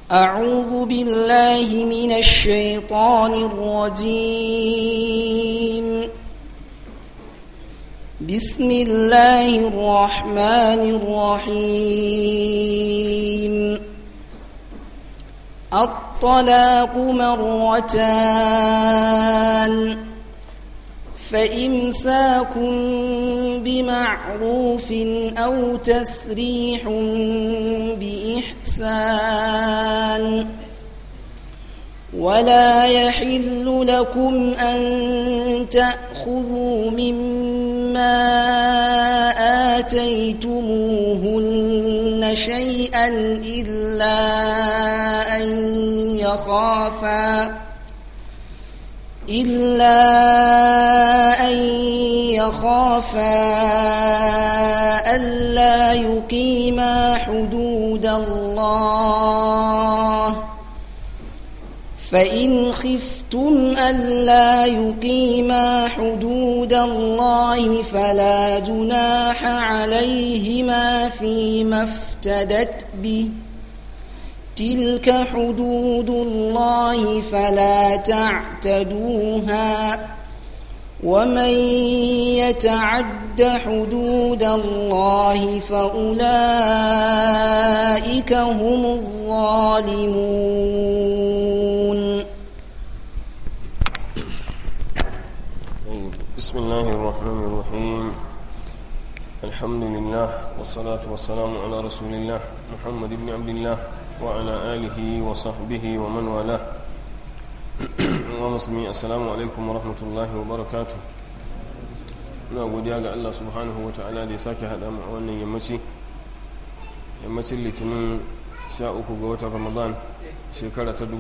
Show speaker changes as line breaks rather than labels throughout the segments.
أعوذ بالله من الشيطان الرجيم بسم الله الرحمن الرحيم الطلاق مرتان فإمساك بمعروف أو تسريح بإحسان ولا يحل لكم أن تأخذوا مما آتيتموهن شيئا إلا أن يخافا إلا أن يخافا ألا يقيما حدود الله فإن خفتم ألا يقيما حدود الله فلا جناح عليهما فيما افتدت به تلك حدود الله فلا تعتدوها ومن يتعد حدود الله فأولئك هم الظالمون
بسم الله الرحمن الرحيم الحمد لله والصلاة والسلام على رسول الله محمد بن عبد الله وعلى آله وصحبه ومن والاه ومسلمين السلام عليكم ورحمة الله وبركاته na godiya ga Allah subhanahu wa ta'ala da ya sake haɗa mu a wannan yammaci yammacin litinin 13 ga watan ramadan shekara ta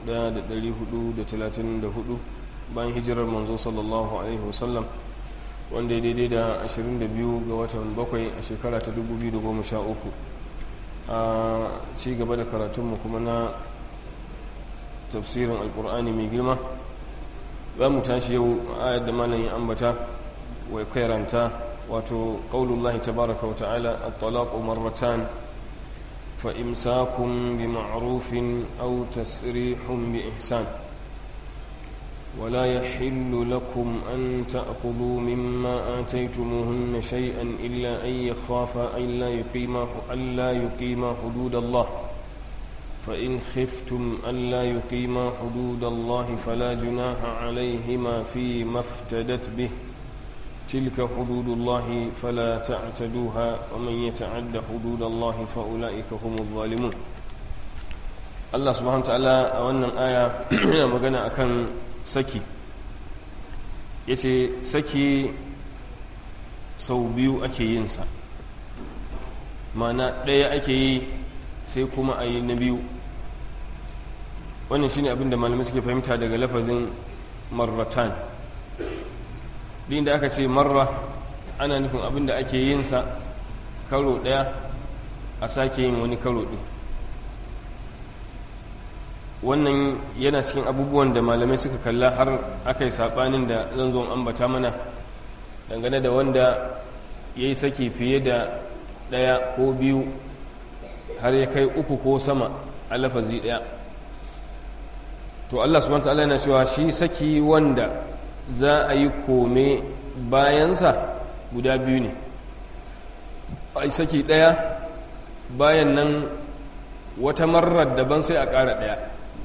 1434 bayan hijirar manzo sallallahu alaihi wasallam wanda ya daidai da 22 ga watan bakwai a shekara ta 2013 a ci gaba da karatunmu kuma na tafsirin alkur'ani mai girma za mu tashi yau ayar da malayin ambata wai kairanta wato ƙaunullahi tabaraka wa ta'ala at-talaqu marratan fa imsakun bi ma'rufin aw tasrihun bi ihsan ولا يحل لكم أن تأخذوا مما آتيتموهن شيئا إلا أن يخافا ألا يقيما ألا يقيما حدود الله فإن خفتم ألا يقيما حدود الله فلا جناح عليهما فيما افتدت به تلك حدود الله فلا تعتدوها ومن يتعد حدود الله فأولئك هم الظالمون الله سبحانه وتعالى أولا آية مغنى أكن saki ya ce saki sau biyu ake yinsa mana ɗaya ake yi sai kuma a yi na biyu wannan shine abinda malamai suke fahimta daga lafazin marratan din da aka ce marra ana nufin abinda ake yinsa karo ɗaya a sake yin wani karo ɗin wannan yana cikin abubuwan da malamai suka kalla har aka yi saɓanin da zan zo ambata mana dangane da wanda ya yi saki fiye da ɗaya ko biyu har ya kai uku ko sama a lafazi ɗaya to allah subhanahu ta'ala yana cewa shi saki wanda za a yi kome bayansa guda biyu ne a yi saki ɗaya bayan nan wata marar daban sai a ƙara ɗaya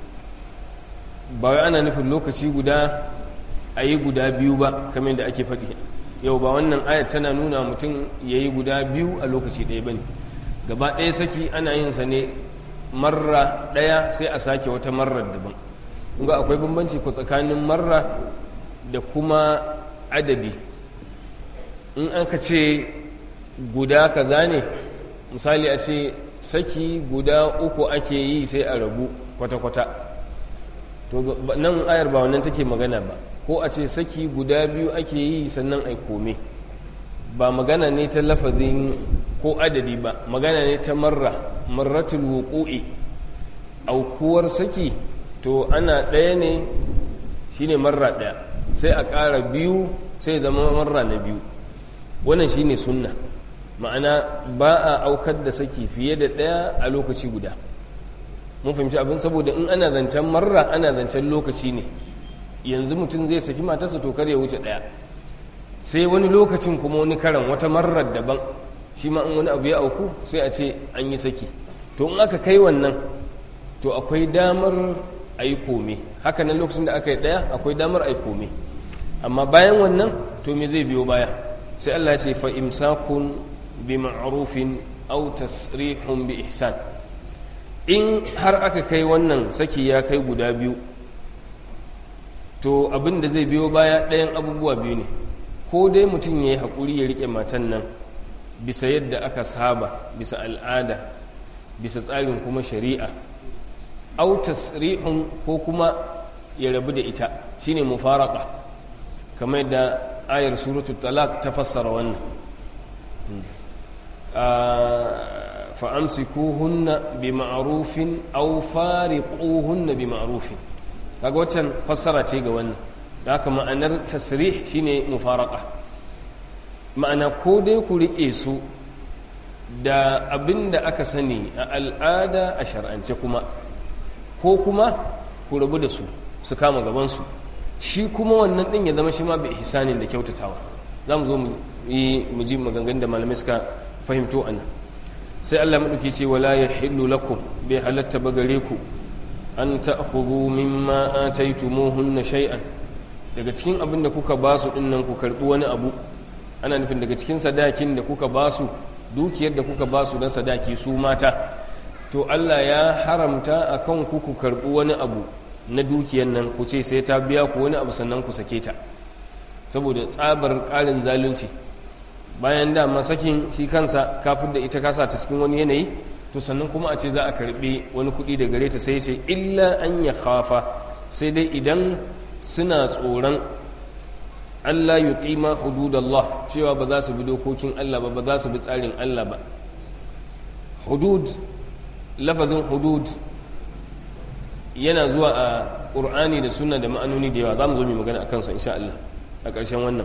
ba wai ana nufin lokaci guda a yi guda biyu ba kamar da ake faɗi yau ba wannan ayat tana nuna mutum ya yi guda biyu a lokaci ɗaya ba ne gaba ɗaya saki ana yin sa ne marra ɗaya sai a sake wata marar daban ga akwai bambanci ko tsakanin marra da kuma adadi in an ka ce guda kaza ne misali a ce saki guda uku ake yi sai a rabu kwata-kwata to nan ayar ba wannan take magana ba ko a ce saki guda biyu ake yi sannan ai kome ba magana ne ta lafazin ko adadi ba magana ne ta marra marratul wuqu'i aukuwar saki to ana ɗaya ne shine marra ɗaya sai a ƙara biyu sai zama marra na biyu wannan shine sunna ma'ana ba a aukar da saki fiye da ɗaya a lokaci guda mun fahimci abin saboda in ana zancen marra ana zancen lokaci ne yanzu mutum zai saki matarsa to kar ya wuce ɗaya sai wani lokacin kuma wani karan wata marar daban shi ma in wani abu ya auku sai a ce an yi saki to in aka kai wannan to akwai damar a yi kome haka nan lokacin da aka yi ɗaya akwai damar a yi kome amma bayan wannan to me zai biyo baya sai Allah ya ce fa imsakun bi ma'rufin aw tasrihun bi ihsan in har aka kai wannan saki ya kai guda biyu to abin da zai biyo baya ɗayan abubuwa biyu ne ko dai mutum ya yi haƙuri ya riƙe matan nan bisa yadda aka saba bisa al'ada bisa tsarin kuma shari'a au tasrihun ko kuma ya rabu da ita shine mufaraka kamar da ayar suratu talak ta fassara wannan fa'amsikuhunna bi ma'rufin au fariquhunna bi ma'rufin kaga waccan fassara ce ga wannan da haka ma'anar tasrih shine mufaraka ma'ana ko dai ku riƙe su da abin da aka sani a al'ada a shar'ance kuma ko kuma ku rabu da su su kama gabansu shi kuma wannan ɗin ya zama shi ma bai ihsanin da kyautatawa za mu zo mu yi mu ji maganganun da malamai suka fahimto a nan sai allah maɗauki ce wala ya hillu lakum bai halatta ba gare ku an ta'khudhu mimma ataytumuhunna shay'an daga cikin abin da kuka ba su dinnan ku karbi wani abu ana nufin daga cikin sadakin da kuka ba su dukiyar da kuka ba su na sadaki su mata to Allah ya haramta akan ku ku karbi wani abu na dukiyar nan ku ce sai ta biya ku wani abu sannan ku sake ta saboda tsabar ƙarin zalunci bayan da masakin shi kansa kafin da ita kasa ta cikin wani yanayi to sannan kuma a ce za a karbi wani kuɗi da gare ta sai sai illa an ya khafa sai dai idan suna tsoron Allah yi ƙima hududallah cewa ba za su bi dokokin Allah ba ba za su bi tsarin Allah ba hudud lafazin hudud yana zuwa a ƙur'ani da suna da ma'anoni da yawa za mu zo mai magana a kansa insha Allah a ƙarshen wannan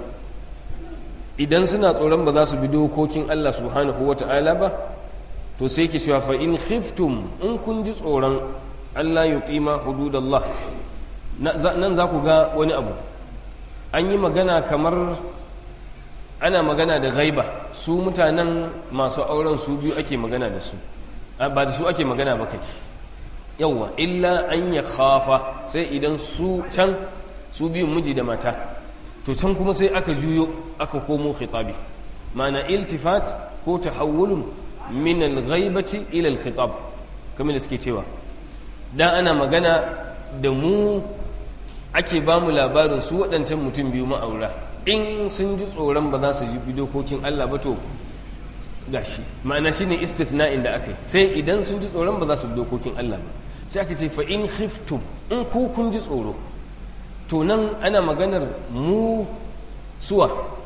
idan suna tsoron ba za su bi dokokin Allah subhanahu wa ta'ala ba to sai ke cewa fa in khiftum in kun ji tsoron Allah yi ƙima hududallah nan za ku ga wani abu an yi magana kamar ana magana da gaiba su mutanen masu auren su biyu ake magana da su ba da su ake magana ba kai yauwa illa an ya khafa sai idan su can su biyun miji da mata to can kuma sai aka juyo aka komo khitabi mana iltifat ko tahawulun min al-ghaibati ila al-khitab kamar da suke cewa dan ana magana da mu ake ba mu labarin su waɗancan mutum biyu ma'aura in sun ji tsoron ba za su ji dokokin Allah ba to gashi ma'ana shine istithna'in da aka yi sai idan sun ji tsoron ba za su bi dokokin Allah ba sai aka ce fa in khiftum in ku kun ji tsoro to nan ana maganar mu suwa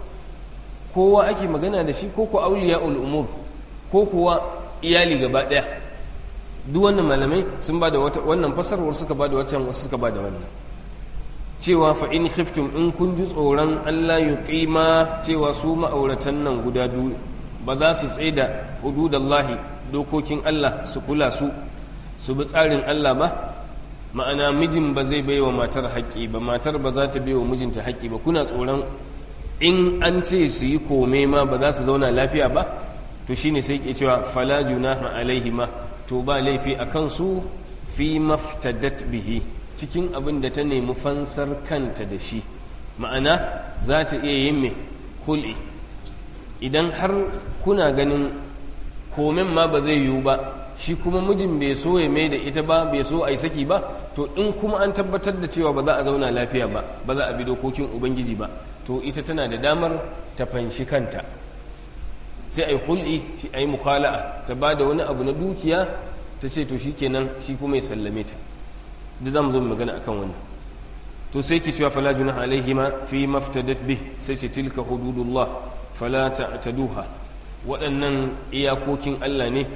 kowa ake magana da shi ko ku auliya umur ko kuwa iyali gaba daya duk wannan malamai sun ba da wannan fasarwar suka ba da wacan wasu suka ba da wannan cewa fa in khiftum in kun ji tsoron Allah yuqima cewa su ma'auratan nan guda biyu ba za su tsaida hududallahi dokokin Allah su kula su su bi tsarin Allah ba ma'ana mijin ba zai baiwa matar haƙƙi ba matar ba za ta baiwa mijinta haƙƙi ba kuna tsoron in an ce su yi kome ma ba za su zauna lafiya ba to shine sai ke cewa fala junaha alaihima to ba laifi a kansu fi maftadat bihi cikin abin da ta nemi fansar kanta da shi ma'ana za ta iya yin mai hul'i idan har kuna ganin komen ma ba zai yiwu ba shi kuma mijin bai so ya mai da ita ba bai so a yi saki ba to in kuma an tabbatar da cewa ba za a zauna lafiya ba ba za a bi dokokin ubangiji ba to ita tana da damar ta fanshi kanta sai a yi hul'i a yi mukhala'a ta ba da wani abu na dukiya ta ce to shi kenan shi kuma ya sallame ta da za mu zo magana akan wannan to sai ki cewa fala junaha alaihima fi maftadat bih sai ce tilka hududullah fala ta'taduha waɗannan iyakokin Allah ne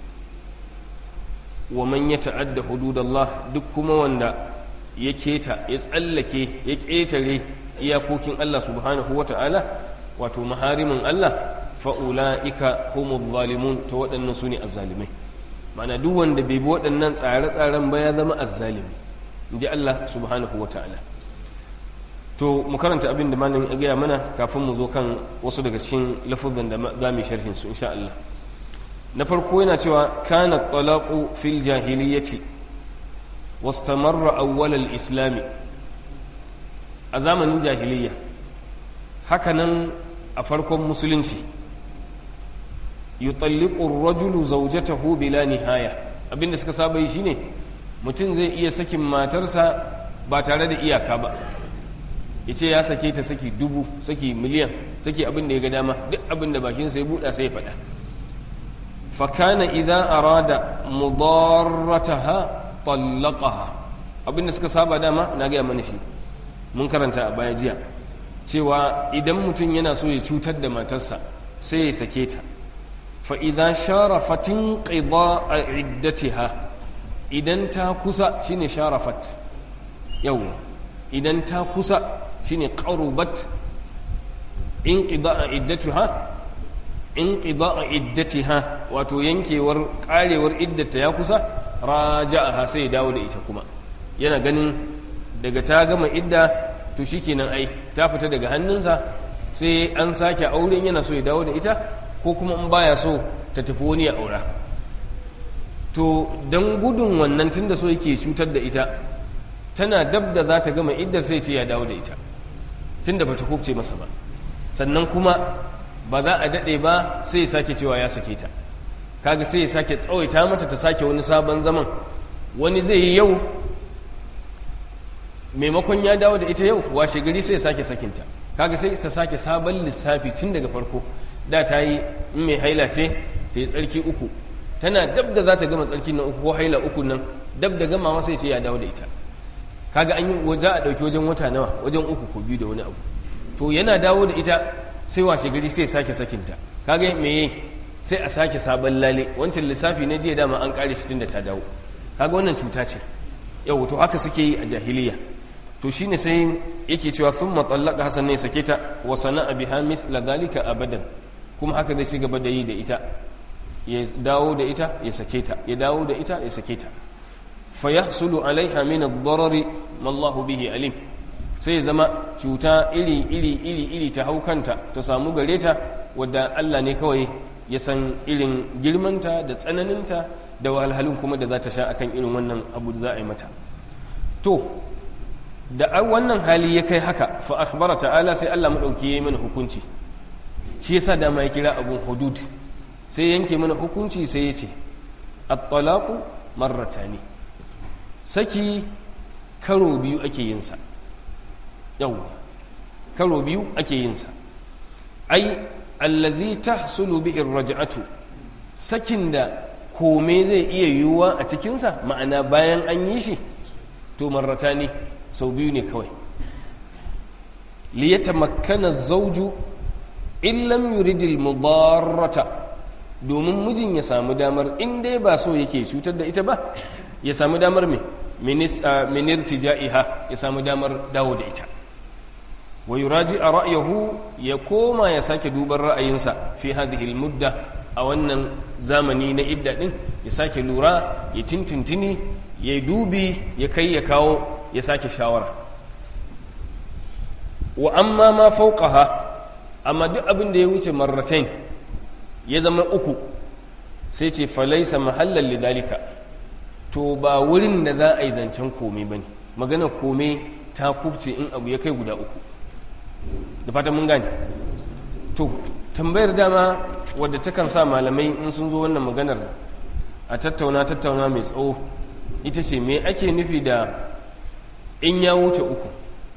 wa man yata'adda hududallah duk kuma wanda ya keta ya tsallake ya ƙetare iyakokin Allah subhanahu wata'ala wato maharimin Allah fa'ula'ika humul zalimun ta waɗannan su ne azzalimai mana duk wanda bai bi waɗannan tsare-tsaren ba ya zama azzalimi in ji Allah subhanahu wa ta'ala to mu karanta abin da malamin ya gaya mana kafin mu zo kan wasu daga cikin lafuzan da za mu sharhin su insha Allah na farko yana cewa kana talaqu fil jahiliyyati wastamarra awwal al-islam a zamanin jahiliyya hakanan a farkon musulunci yutalliqu ar-rajulu zawjatahu bila nihaya abinda suka saba yi shine mutum zai iya sakin matarsa ba tare da iyaka ba yace ya sake ta saki dubu saki miliyan saki abin da ya ga dama duk abin da bakin sa ya buɗa sai ya faɗa fa kana idza arada mudarrataha tallaqaha abin da suka saba dama na ga mana shi mun karanta a baya jiya cewa idan mutum yana so ya cutar da matarsa sai ya sake ta fa'iza sharafatin ƙida a iddatiha idan ta kusa shine sharafat yau idan ta kusa shine ƙarubat in ƙida a iddatiha in ƙida a iddatiha wato yankewar ƙarewar iddata ya kusa raja'aha sai ya dawo da ita kuma yana ganin daga ta gama idda to shikenan ai ta fita daga hannunsa sai an sake auren yana so ya dawo da ita ko kuma in baya so ta tafi wani ya aura to don gudun wannan tun da so yake cutar da ita tana dab da za ta gama iddar sai ce ya dawo da ita tun da ba ta kubce masa ba sannan kuma ba za a daɗe ba sai ya sake cewa ya sake ta kaga sai ya sake tsawaita mata ta sake wani sabon zaman wani zai yi yau maimakon ya dawo da ita yau washe gari sai ya sake sakinta kaga sai ta sake sabon lissafi tun daga farko da ta yi in mai haila ce ta yi tsarki uku tana dab da za ta gama tsarki na uku ko haila uku nan dab da gamawa sai ce ya dawo da ita kaga an yi za a ɗauki wajen wata nawa wajen uku ko biyu da wani abu to yana dawo da ita sai washe gari sai sake sakinta kaga me sai a sake sabon lale wancan lissafi na jiya dama an kare shi tun da ta dawo kaga wannan cuta ce yau to haka suke yi a jahiliya to shine sai yake cewa thumma tallaqa hasan ne sake ta wa sana'a biha mithla dhalika abadan kuma haka zai ci gaba da yi da ita ya dawo da ita ya sake ta ya dawo da ita ya sake ta fa yahsulu alaiha min ad-darari ma Allahu bihi alim sai zama cuta iri iri iri iri ta haukanta ta samu gare ta wadda Allah ne kawai ya san irin girmanta da tsananinta da wahalhalun kuma da za ta sha akan irin wannan abu da za a yi mata to da wannan hali ya kai haka fa akhbara ta'ala sai Allah madauki yayi mana hukunci shi yasa da ya kira abun hudud sai yanke mana hukunci sai ya ce at-talaqu marratani saki karo biyu ake yin sa yau karo biyu ake yin sa ai allazi tahsulu bihi ar-raj'atu sakin da kome zai iya yiwuwa a cikinsa ma'ana bayan an yi shi to marratani sau biyu ne kawai liyata makana zauju in lam yuridil mudarrata domin mijin ya samu damar in dai ba so yake cutar da ita ba ya samu damar me minir tija'iha ya samu damar dawo da ita wa yuraji a ra'ayahu ya koma ya sake duban ra'ayinsa fi hadhihi mudda a wannan zamani na idda din ya sake lura ya tintuntuni ya dubi ya kai ya kawo ya sake shawara wa amma ma fauqaha amma duk abin da ya wuce marratain ya zama uku sai ce falaisa mahallan lidalika to ba wurin da za a yi zancen kome ba ne magana kome ta kubce in abu ya kai guda uku da fatan mun gane to tambayar dama wadda takan sa malamai in sun zo wannan maganar a tattauna tattauna mai tsawo ita ce me ake nufi da in ya wuce uku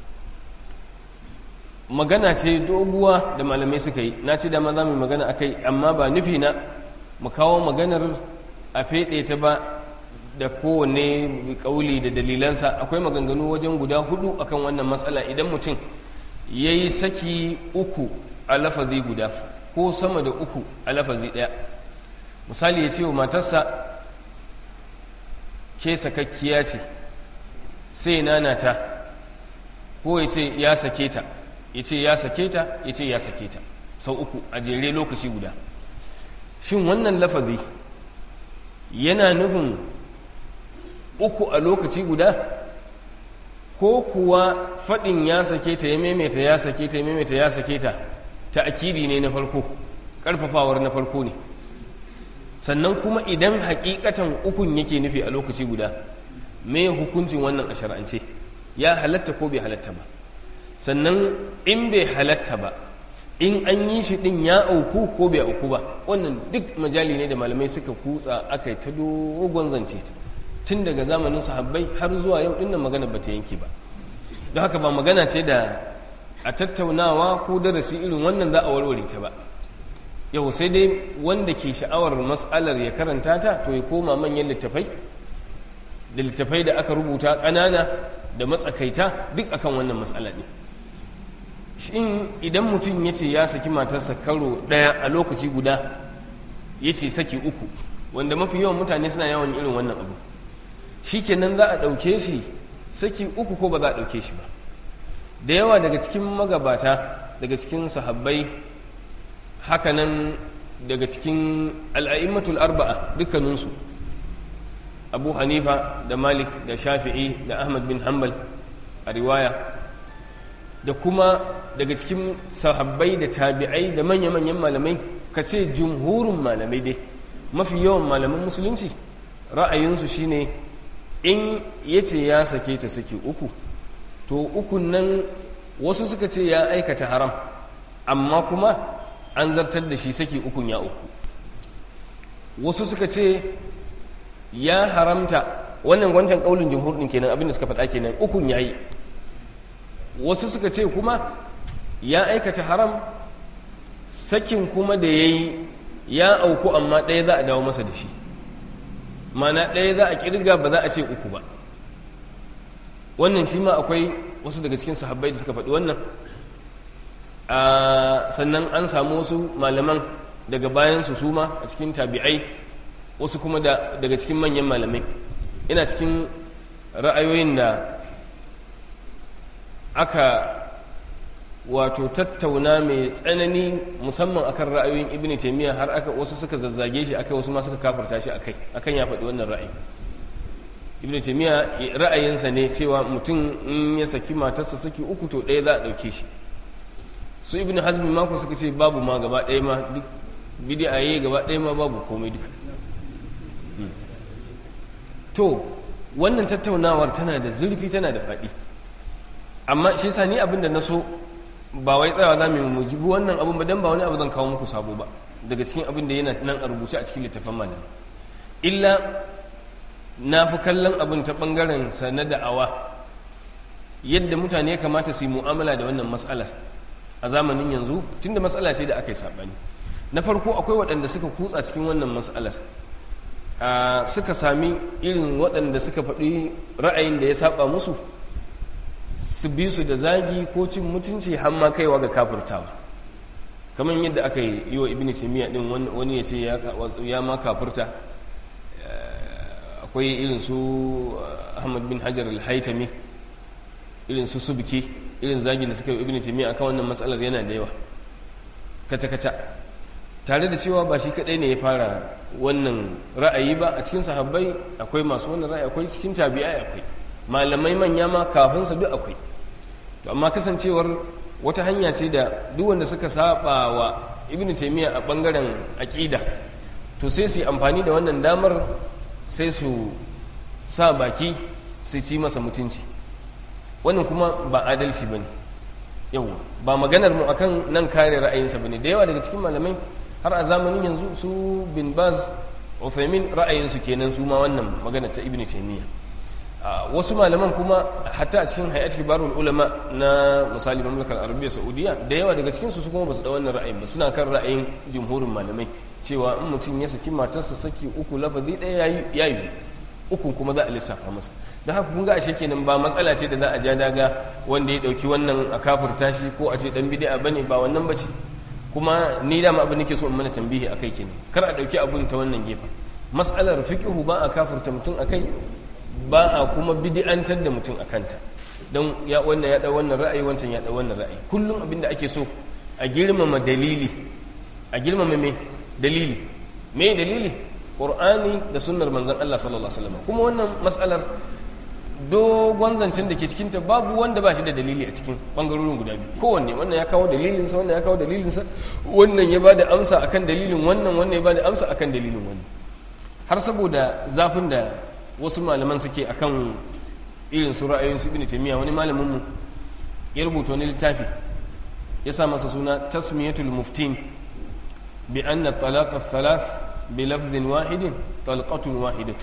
magana ce doguwa da malamai suka yi na ce dama za mu magana a kai amma ba nufi na mu kawo maganar a feɗe ta ba da kowane ƙauli da dalilansa akwai maganganu wajen guda hudu akan wannan matsala idan mutum ya yi saki uku a lafazi guda ko sama da uku a lafazi ɗaya misali ya ce wa matarsa ke sakakkiya ce sai nanata ko ya ce ya sake ta ya ce ya sake ta ya ce ya sake ta sau uku a jere lokaci guda shin wannan lafazi yana nufin uku a lokaci guda ko kuwa faɗin ya sake ta ya maimaita ya sake ta ya maimaita ya sake ta ta akidi ne na farko ƙarfafawar na farko ne sannan kuma idan hakikatan ukun yake nufi a lokaci guda me hukuncin wannan a shar'ance ya halatta ko bai halatta ba sannan in bai halatta ba in an yi shi din ya auku ko bai auku ba wannan duk majali ne da malamai suka kutsa aka yi ta dogon zance ta tun daga zamanin sahabbai har zuwa yau dinnan magana ba ta yanke ba don haka ba magana ce da a tattaunawa ko darasi irin wannan za a warware ta ba yau sai dai wanda ke sha'awar matsalar ya karanta ta to ya koma manyan littafai da littafai da aka rubuta ƙanana da matsakaita duk akan wannan matsala ne shin idan mutum ya ce ya saki matarsa karo ɗaya a lokaci guda ya ce saki uku wanda mafi yawan mutane suna yawan irin wannan abu shi kenan za a ɗauke shi saki uku ko ba za a ɗauke shi ba da yawa daga cikin magabata daga cikin sahabbai hakanan daga cikin al'a'immatul arba'a dukkaninsu abu hanifa da malik da shafi'i da ahmad bin hanbal a riwaya da kuma daga cikin sahabbai da tabi'ai da manya-manyan malamai ka ce jumhurin malamai dai mafi yawan malaman musulunci ra'ayinsu shine in ya ce ya sake ta sake uku to ukun nan wasu suka ce ya aikata haram amma kuma an zartar da shi saki ukun ya uku wasu suka ce ya haramta wannan wancan kaulin jumhur din kenan abinda suka faɗa kenan ukun yayi wasu suka ce kuma ya aikata haram sakin kuma da yayi ya auku amma ɗaya za a dawo masa da shi mana ɗaya za a kirga ba za a ce uku ba wannan shi ma akwai wasu daga cikin sahabbai da suka faɗi wannan sannan an samu wasu malaman daga bayan su suma a cikin tabi'ai wasu kuma daga cikin manyan malamai ina cikin ra'ayoyin da aka wato tattauna mai tsanani musamman akan ra'ayoyin ibn taimiyya har aka wasu suka zazzage shi akai wasu ma suka kafarta shi akai akan ya faɗi wannan ra'ayi ibn taimiyya ra'ayinsa ne cewa mutum in ya saki matarsa saki uku to ɗaya za a ɗauke shi su ibn hazmi mako suka ce babu ma gaba ɗaya ma duk bidi'a yi gaba ɗaya ma babu komai duka to wannan tattaunawar tana da zurfi tana da faɗi amma shi sa ni abin da na so ba wai tsayawa za mu mujibi wannan abin ba dan ba wani abu zan kawo muku sabo ba daga cikin abin da yana nan a rubuce a cikin littafin malami illa na fi kallon abin ta bangaren sa na da'awa yadda mutane ya kamata su yi mu'amala da wannan matsalar a zamanin yanzu tunda matsala ce da aka yi saɓani na farko akwai waɗanda suka kutsa cikin wannan matsalar suka sami irin waɗanda suka faɗi ra'ayin da ya saba musu su bi su da zagi ko cin mutunci har ma kaiwa ga kafurtawa kamar yadda aka yi wa ibn taymiya din wani ya ce ya ma kafurta akwai irin su ahmad bin hajar al-haitami irin su subki irin zagin da suka yi ibn taymiya akan wannan matsalar yana da yawa kaca kaca tare da cewa ba shi kadai ne ya fara wannan ra'ayi ba a cikin sahabbai akwai masu wannan ra'ayi akwai cikin tabi'ai akwai malamai manya ma kafin sa duk akwai to amma kasancewar wata hanya ce da duk wanda suka saba wa ibn taymiya a bangaren aqida to sai su yi amfani da wannan damar sai su sa baki su ci masa mutunci wannan kuma ba adalci bane yau ba maganar mu akan nan kare ra'ayinsa bane da yawa daga cikin malamai har a zamanin yanzu su bin baz uthaymin ra'ayinsu kenan su ma wannan magana ta ibn taymiya wasu malaman kuma hatta a cikin hayat kibarul ulama na misali mamlakar arabiya saudiya da yawa daga cikin su kuma basu da wannan ra'ayin ba suna kan ra'ayin jumhurin malamai cewa in mutum ya saki matarsa saki uku lafazi ɗaya ya yi ukun kuma za a lissafa masa don haka kun ga ashe kenan ba matsala ce da za a ja daga wanda ya ɗauki wannan a kafurta shi ko a ce ɗan bidi'a bane ba wannan ba ce kuma ni dama abin nake so in mana tambihi akai kenan kar a ɗauki abun ta wannan gefen mas'alar fiqhu ba a kafurta mutum akai ba a kuma bidi'antar da mutum akanta don ya wannan ya ɗau wannan ra'ayi wancan ya ɗau wannan ra'ayi kullum abin da ake so a girmama dalili a girmama me dalili me dalili qur'ani da sunnar manzon Allah sallallahu alaihi wasallam kuma wannan mas'alar dogon zancen da ke cikinta babu wanda ba shi da dalili a cikin bangarorin guda biyu kowanne wannan ya kawo dalilinsa wannan ya kawo dalilinsa wannan ya ba da amsa akan dalilin wannan wannan ya ba da amsa akan dalilin wani har saboda zafin da wasu malaman suke akan irin su ra'ayoyin su ibn taymiya wani malamin mu ya rubuta wani littafi ya sa masa suna tasmiyatul muftin bi anna talaq thalath bi lafdhin wahidin talqatun wahidatu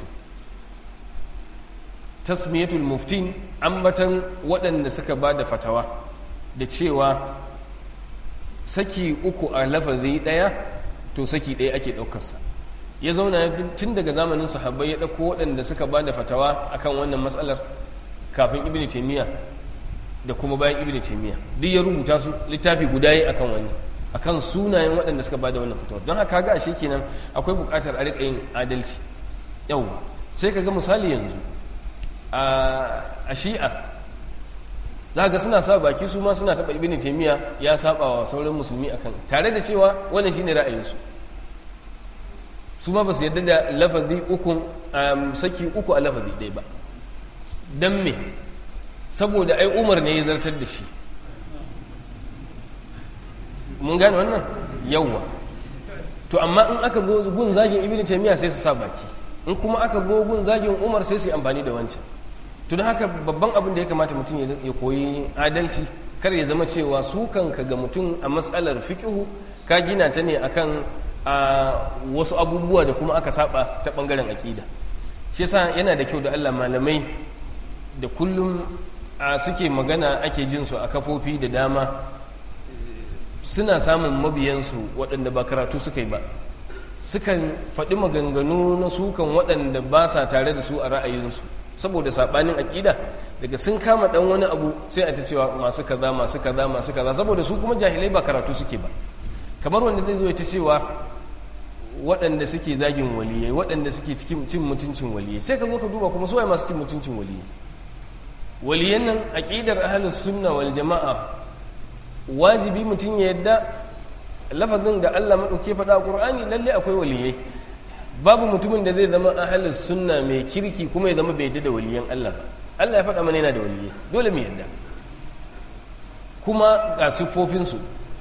tasmiyatul muftin ambatan waɗanda suka ba da fatawa da cewa saki uku a lafazi ɗaya to saki ɗaya ake ɗaukarsa ya zauna tun daga zamanin sahabbai ya ɗauko waɗanda suka ba da fatawa akan wannan matsalar kafin ibn taimiyya da kuma bayan ibn taimiyya duk ya rubuta su littafi guda yi akan wani akan sunayen waɗanda suka ba da wannan fatawa don haka ga ashe kenan akwai buƙatar a riƙa yin adalci yau sai ka ga misali yanzu a shi'a za ga suna sa baki su ma suna taɓa ibini taimiyya ya saba wa sauran musulmi akan tare da cewa wannan shine ra'ayinsu su ma ba su yadda da lafazi uku saki uku a lafazi ɗaya ba don me saboda ai umar ne ya zartar da shi mun gane wannan yawwa to amma in aka zo gun zagin ibini taimiyya sai su sa baki in kuma aka zo gun zagin umar sai su yi amfani da wancan to don haka babban abin da ya kamata mutum ya koyi adalci kar ya zama cewa su kanka ga mutum a matsalar fiƙihu ka gina ta ne akan a wasu abubuwa da kuma aka saba ta bangaren aƙida shi yasa yana da kyau da Allah malamai da kullum a suke magana ake jin su a kafofi da dama suna samun mabiyansu waɗanda ba karatu suka yi ba sukan faɗi maganganu na sukan waɗanda ba sa tare da su a ra'ayinsu saboda saɓanin aƙida daga sun kama ɗan wani abu sai a ta cewa masu kaza masu kaza masu kaza saboda su kuma jahilai ba karatu suke ba kamar wanda zai zo ta cewa waɗanda suke zagin waliyai waɗanda suke cikin cin mutuncin waliyai sai ka zo ka duba kuma suwaye masu cin mutuncin waliyai waliyan nan aƙidar ahlus sunna wal jama'a wajibi mutum ya yadda lafazin da Allah maɗauke faɗa a ƙur'ani lalle akwai waliyai babu mutumin da zai zama ahalus sunna mai kirki kuma ya zama bai yadda da waliyan Allah ba Allah ya faɗa mana yana da waliyai dole mu yadda kuma ga siffofinsu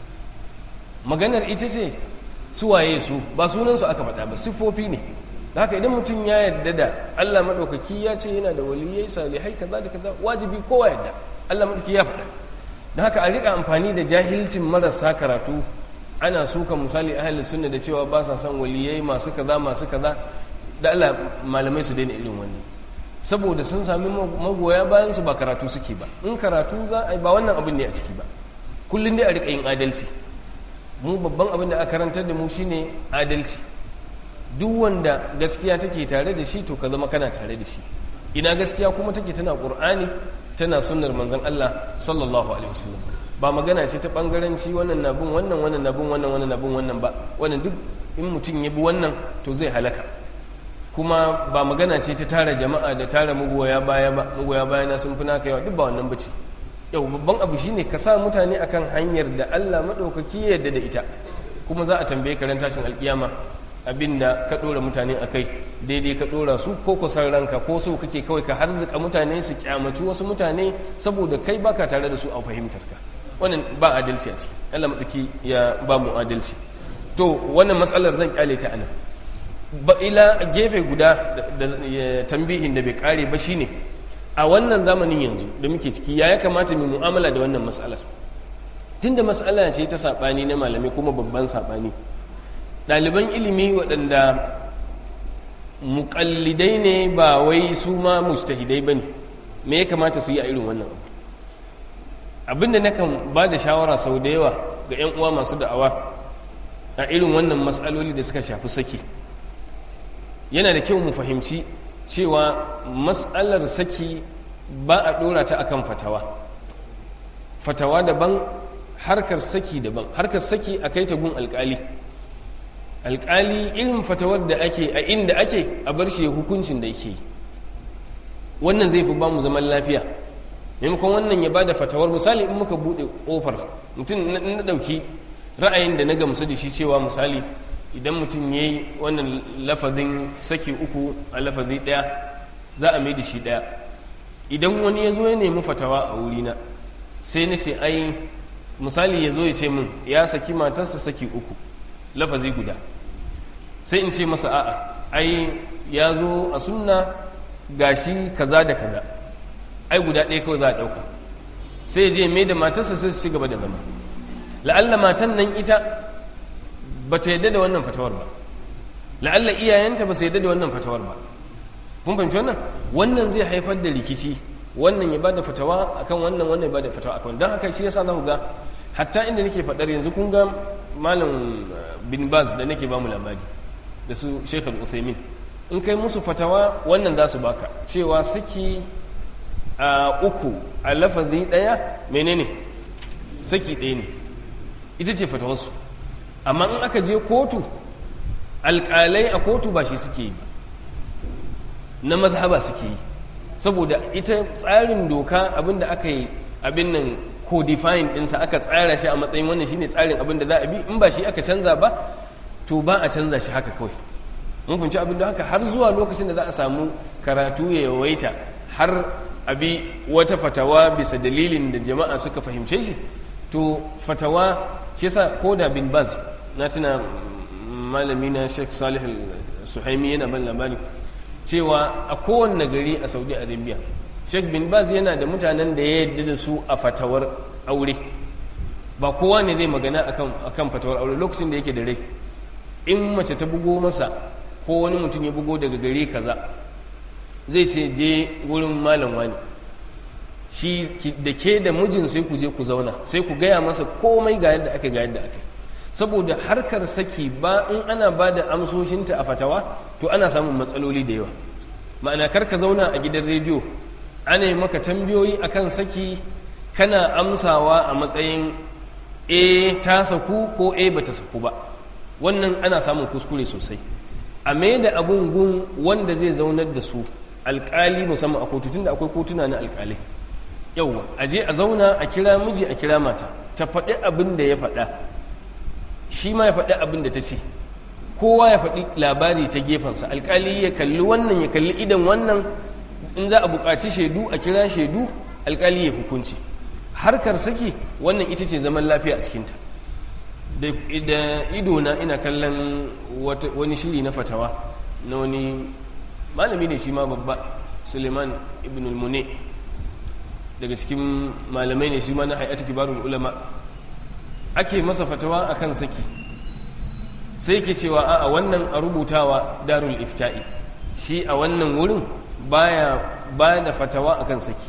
maganar ita ce su waye su ba sunansu aka faɗa ba siffofi ne da haka idan mutum ya yadda da Allah maɗaukaki ya ce yana da waliyai salihai kaza da kaza wajibi kowa yadda Allah maɗaukaki ya faɗa da haka a riƙa amfani da jahilcin marasa karatu ana suka misali ahalin sunna da cewa ba sa son waliyai masu kaza masu kaza da Allah malamai su daina irin wannan saboda sun sami magoya bayan su ba karatu suke ba in karatu za a ba wannan abin ne a ciki ba kullum dai a rika yin adalci mu babban abin da aka karantar da mu shine adalci duk wanda gaskiya take tare da shi to ka zama kana tare da shi ina gaskiya kuma take tana qur'ani tana sunnar manzon Allah sallallahu alaihi wasallam ba magana ce ta bangaranci wannan na bin wannan wannan na bin wannan wannan na bin wannan ba wannan duk in mutum ya bi wannan to zai halaka kuma ba magana ce ta tara jama'a da tara mugoya baya ba mugoya baya na sun fi naka yawa duk ba wannan bace yau babban abu shine ka sa mutane akan hanyar da Allah madaukaki ya yarda da ita kuma za a tambaye ka ran tashin alkiyama abinda ka dora mutane akai daidai ka dora su ko kusan ranka ko so kake kawai ka harzuka mutane su kyamaci wasu mutane saboda kai baka tare da su a fahimtar ka wannan ba adalci a ciki Allah maɗauki ya ba mu adalci to wannan matsalar zan kyale ta anan ba ila gefe guda da tambihin da bai kare ba shine a wannan zamanin yanzu da muke ciki ya ya kamata mu mu'amala da wannan matsalar tunda matsala ce ta saɓani na malamai kuma babban saɓani ɗaliban ilimi waɗanda muƙallidai ne ba wai su ma mustahidai ba ne me ya kamata su yi a irin wannan abu abinda nakan ba da shawara sau da yawa ga 'yan uwa masu da'awa a irin wannan matsaloli da suka shafi saki yana da kyau mu fahimci cewa matsalar saki ba a ɗora ta akan fatawa fatawa daban harkar saki daban harkar saki a kai ta gun alkali alkali irin fatawar da ake a inda ake a bar shi hukuncin da yake wannan zai fi ba mu zaman lafiya maimakon wannan ya bada fatawar misali in muka bude kofar mutum na dauki ra'ayin da na gamsu da shi cewa misali idan mutum ya yi wannan lafazin saki uku a lafazi ɗaya za a mai da shi ɗaya idan wani ya zo ya nemi fatawa a wurina sai na ce ai misali ya zo ya ce min ya saki matarsa saki uku lafazi guda sai in ce masa a'a ai ya zo a sunna gashi kaza da kaza ai guda ɗaya kawai za a ɗauka sai je mai da matarsa sai su ci gaba da zama la'alla matan nan ita ba ta yadda da wannan fatawar ba la'alla iyayenta ba su yadda da wannan fatawar ba kun fahimci wannan wannan zai haifar da rikici wannan ya bada fatawa akan wannan wannan ya bada fatawa akan don haka shi yasa za ku ga hatta inda nake faɗar yanzu kun ga malam bin baz da nake ba mu labari da su sheikh al-uthaymin in kai musu fatawa wannan za su baka cewa saki a uku a lafazi ɗaya menene saki ɗaya ne ita ce fatawarsu amma in aka je kotu alƙalai a kotu ba shi suke yi ba na mazhaba suke yi saboda ita tsarin doka abinda aka yi abin nan codifying ɗinsa aka tsara shi a matsayin wannan shine tsarin abin da za a bi in ba shi aka canza ba to ba a canza shi haka kawai mun fahimci abin da haka har zuwa lokacin da za a samu karatu ya yawaita har abi wata fatawa bisa dalilin da jama'a suka fahimce shi to fatawa shi yasa ko da bin baz na tuna malami na sheikh salih suhaimi yana ban labari cewa a kowanne gari a saudi arabia sheikh bin baz yana da mutanen da ya yarda da su a fatawar aure ba kowa ne zai magana akan fatawar aure lokacin da yake da rai in mace ta bugo masa ko wani mutum ya bugo daga gari kaza zai ce je wurin malam wani shi da ke da mijin sai ku je ku zauna sai ku gaya masa komai ga yadda aka ga yadda aka saboda harkar saki ba in ana ba da amsoshinta a fatawa to ana samun matsaloli da yawa ma'ana kar ka zauna a gidan rediyo ana yi maka tambayoyi akan saki kana amsawa a matsayin e ta saku ko e bata saku ba wannan ana samun kuskure sosai a mai da abun gun wanda zai zaunar da su alkali musamman a kotu tunda akwai kotuna na alkalai yauwa a je a zauna a kira miji a kira mata ta faɗi abin da ya faɗa shi ma ya faɗi abin da ta ce kowa ya faɗi labari ta gefensa alkali ya kalli wannan ya kalli idan wannan in za a buƙaci shaidu a kira shaidu alkali ya hukunci harkar saki wannan ita ce zaman lafiya a cikinta da idona ina kallon wani shiri na fatawa na wani malami ne shi ma babba suleiman ibn al-mune daga cikin malamai ne shi ma na hayatu kibarul ulama ake masa fatawa akan saki sai ke cewa a wannan a rubutawa darul ifta'i shi a wannan wurin baya ba da fatawa akan saki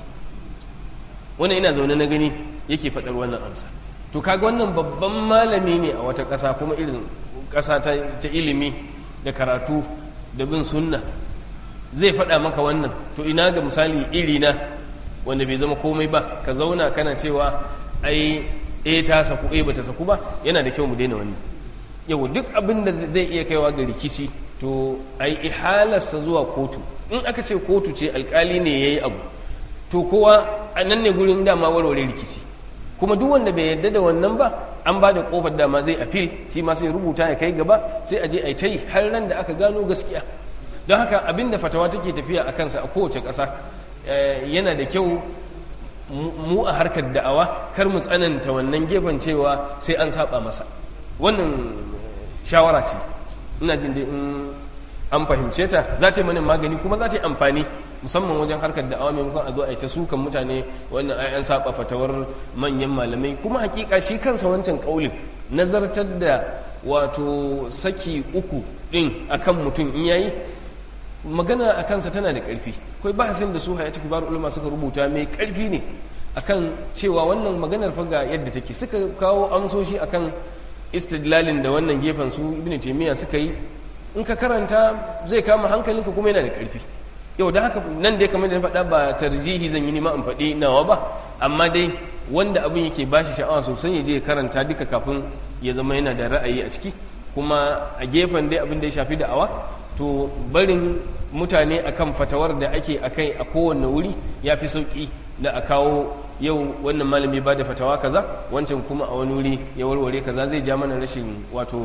wannan ina zaune na gani yake faɗar wannan amsa to kaga wannan babban malami ne a wata ƙasa kuma irin ƙasa ta ilimi da karatu da bin sunna zai faɗa maka wannan to ina ga misali irina wanda bai zama komai ba ka zauna kana cewa ai eh ta saku eh bata saku ba yana da kyau mu daina wannan yau duk abin da zai iya kaiwa ga rikici to ai ihalarsa zuwa kotu in aka ce kotu ce alkali ne yayi abu to kowa a nan ne gurin dama warware rikici kuma duk wanda bai yarda da wannan ba an ba da kofar dama zai afil shi ma sai rubuta ya kai gaba sai a je a ta yi har ran da aka gano gaskiya don haka abin da fatawa take tafiya a kansa a kowace ƙasa yana da kyau mu a harkar da'awa kar mu tsananta wannan gefen cewa sai an saba masa wannan shawara ce ina jin dai in an fahimce ta za ta yi mana magani kuma za ta yi amfani musamman wajen harkar da'awa maimakon a zo a yi ta sukan mutane wannan ai an saba fatawar manyan malamai kuma hakika shi kansa wancan kaulin nazartar da wato saki uku din akan mutum in yayi magana a kansa tana da ƙarfi akwai bahasin da su hayatu kibar ulama suka rubuta mai ƙarfi ne akan cewa wannan maganar faga yadda take suka kawo amsoshi akan istidlalin da wannan gefen su ibnu taymiya suka yi in ka karanta zai kama hankalinka kuma yana da ƙarfi yau da haka nan dai kamar da na faɗa ba tarjihi zan yi nima in faɗi nawa ba amma dai wanda abin yake bashi sha'awa sosai ya je ya karanta duka kafin ya zama yana da ra'ayi a ciki kuma a gefen dai abin da ya shafi da'awa to barin mutane akan fatawar da ake akai a kowane wuri ya fi sauƙi da a kawo yau wannan malami ba da fatawa kaza wancan kuma a wani wuri ya warware kaza zai ja mana rashin wato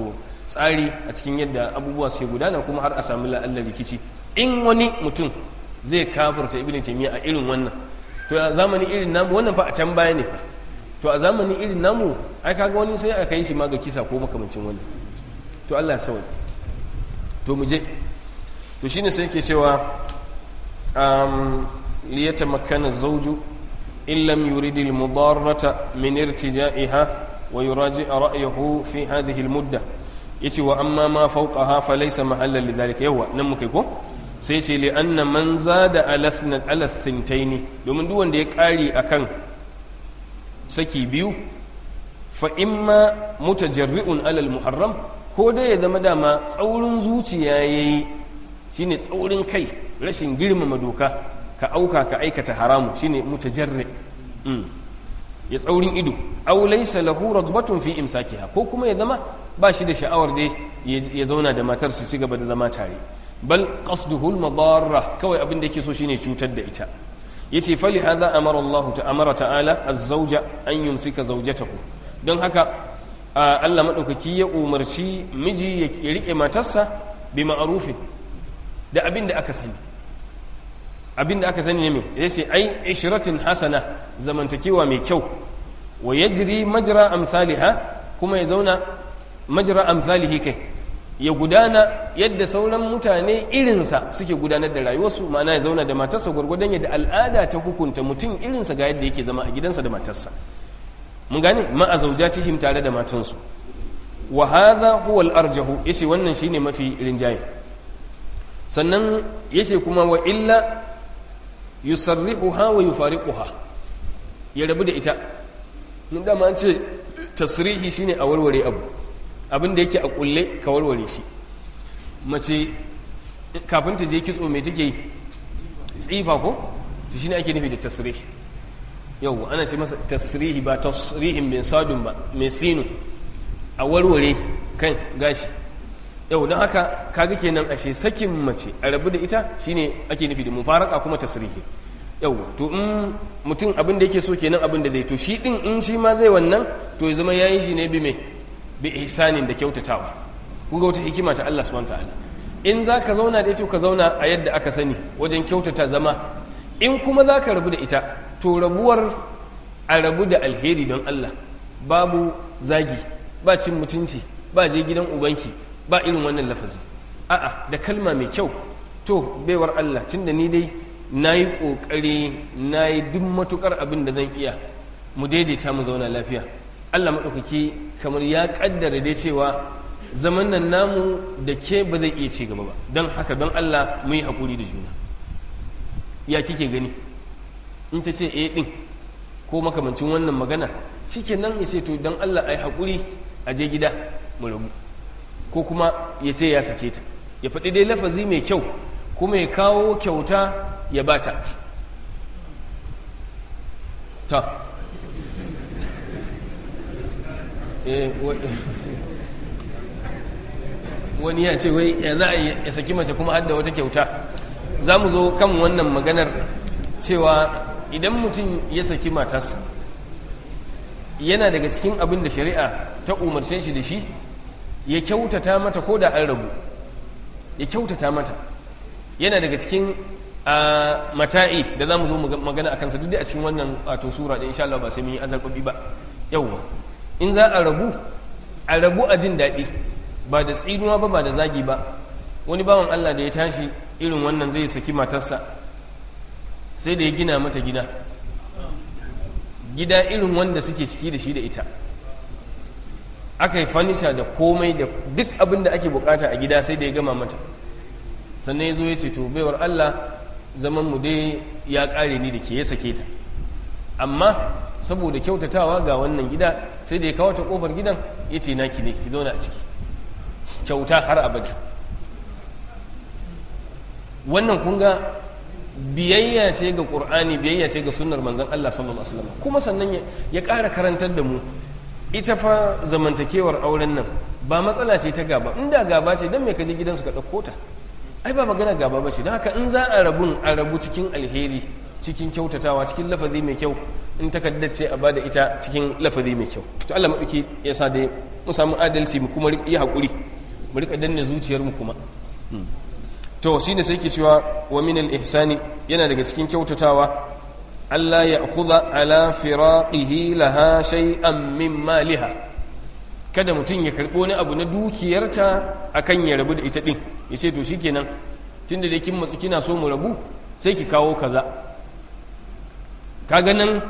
tsari a cikin yadda abubuwa suke gudana kuma har a sami la'allar rikici in wani mutum zai kafirta ibn taymiya a irin wannan to a zamanin irin namu wannan fa a can baya ne fa to a zamanin irin namu ai kaga wani sai aka yi shi ma ga kisa ko makamancin wani to Allah ya sauya to mu je to shine sai yake cewa um liyatamakkana az-zawju in lam yurid al-mudarrata min irtija'iha wa yuraji'a ra'yahu fi hadhihi al-mudda yace wa amma ma fawqaha falaysa mahallan lidhalika yawa nan muke ko sai ce li anna man zada ala ala thintaini domin duk wanda ya kari akan saki biyu fa imma mutajarri'un ala al-muharram ko dai ya zama dama tsaurin zuciya yayi shine tsaurin kai rashin girmama doka ka auka ka aikata haramu shine mutajarri ya tsaurin ido aw laysa lahu raghbatun fi imsakiha ko kuma ya zama ba shi da sha'awar dai ya zauna da matar su ci gaba da zama tare bal qasduhu al-madarra kawai abin da yake so shine cutar da ita yace fali hadha amara Allah ta'amara ta'ala az-zawja an yumsika zawjatahu don haka Allah madaukaki ya umarci miji ya rike matarsa bi ma'rufin da abin da aka sani abin da aka sani ne me yace ai ishratin hasana zamantakewa mai kyau wa yajri majra amsalha kuma ya zauna majra amsalihi kai ya gudana yadda sauran mutane irinsa suke gudanar da rayuwarsu ma'ana ya zauna da matarsa gwargwadon yadda al'ada ta hukunta mutum irinsa ga yadda yake zama a gidansa da matarsa mun gane ma'a zaujatihim tare da matansu wa hadha huwa al-arjahu yace wannan shine mafi rinjaye sannan yace kuma wa illa yusarrihuha wa yufariquha ya rabu da ita mun da an ce tasrihi shine a warware abu abin da yake a kulle ka warware shi mace kafin ta je kitso mai take yi tsifa ko to shine ake nufi da tasrih yau ana ce masa tasrihi ba tasrihin bin sadun ba mai sinu a warware kan gashi yau don haka kaga kenan ashe sakin mace a rabu da ita shine ake nufi da mufaraka kuma tasrihi yau to in mutum abin da yake so kenan abin da zai to shi din in shi ma zai wannan to ya zama yayi shi ne bi mai bi ihsanin da kyautatawa kun ga wata hikima ta Allah subhanahu ta'ala in za ka zauna da ita ka zauna a yadda aka sani wajen kyautata zama in kuma za ka rabu da ita to rabuwar a rabu da alheri don Allah babu zagi ba cin mutunci ba je gidan ubanki ba irin wannan lafazi a'a da kalma mai kyau to baiwar Allah tunda ni dai na yi ƙoƙari na yi duk matuƙar abin da zan iya mu daidaita mu zauna lafiya Allah maɗaukaki kamar ya ƙaddara dai cewa zaman nan namu da ke ba zai iya ci gaba ba don haka don Allah mu yi haƙuri da juna ya kike gani in ta ce eh ɗin ko makamancin wannan magana shi nan ya ce to don Allah a yi haƙuri a je gida mu rabu ko kuma ya ce ya sake ta ya faɗi dai lafazi mai kyau kuma ya kawo kyauta ya bata ta wani ya ce wai ya za a ya saki mace kuma hadda wata kyauta za mu zo kan wannan maganar cewa idan mutum ya saki matarsa yana daga cikin abin da shari'a ta umarce shi da shi ya kyautata mata ko da an rabu ya kyautata mata yana daga cikin mata'i da za mu zo magana a kansa duk da a cikin wannan wato sura da insha Allah ba sai mun yi azarbabi ba yawwa in za a rabu a rabu a jin daɗi ba da tsinuwa ba ba da zagi ba wani bawan Allah da ya tashi irin wannan zai saki matarsa sai da ya gina mata gida gida irin wanda suke ciki da shi da ita aka yi fanisha da komai da duk abin da ake bukata a gida sai da ya gama mata sannan ya zo ya ce to baiwar Allah zaman mu dai ya kare ni da ke ya sake ta amma saboda kyautatawa ga wannan gida sai da ya kawo ta kofar gidan ya ce naki ne ki zauna a ciki kyauta har abada wannan kun ga biyayya ce ga ƙur'ani biyayya ce ga sunnar manzon Allah sallallahu alaihi wasallam kuma sannan ya ƙara karantar da mu ita fa zamantakewar auren nan ba matsala ce ta gaba inda gaba ce don me ka je gidansu ka ɗauko ta ai ba magana gaba ba ce don haka in za a rabun a rabu cikin alheri cikin kyautatawa cikin lafazi mai kyau in takaddace a bada ita cikin lafazi mai kyau to Allah maɗauki ya sa dai mu samu adalci mu kuma yi haƙuri mu rika danne zuciyar mu kuma to shine sai ke cewa wa min al-ihsani yana daga cikin kyautatawa Allah ya khudha ala firaqihi laha shay'an min maliha kada mutum ya karɓo wani abu na dukiyarta akan ya rabu da ita din ya ce to shikenan tunda da kin matsu kina so mu rabu sai ki kawo kaza kaga nan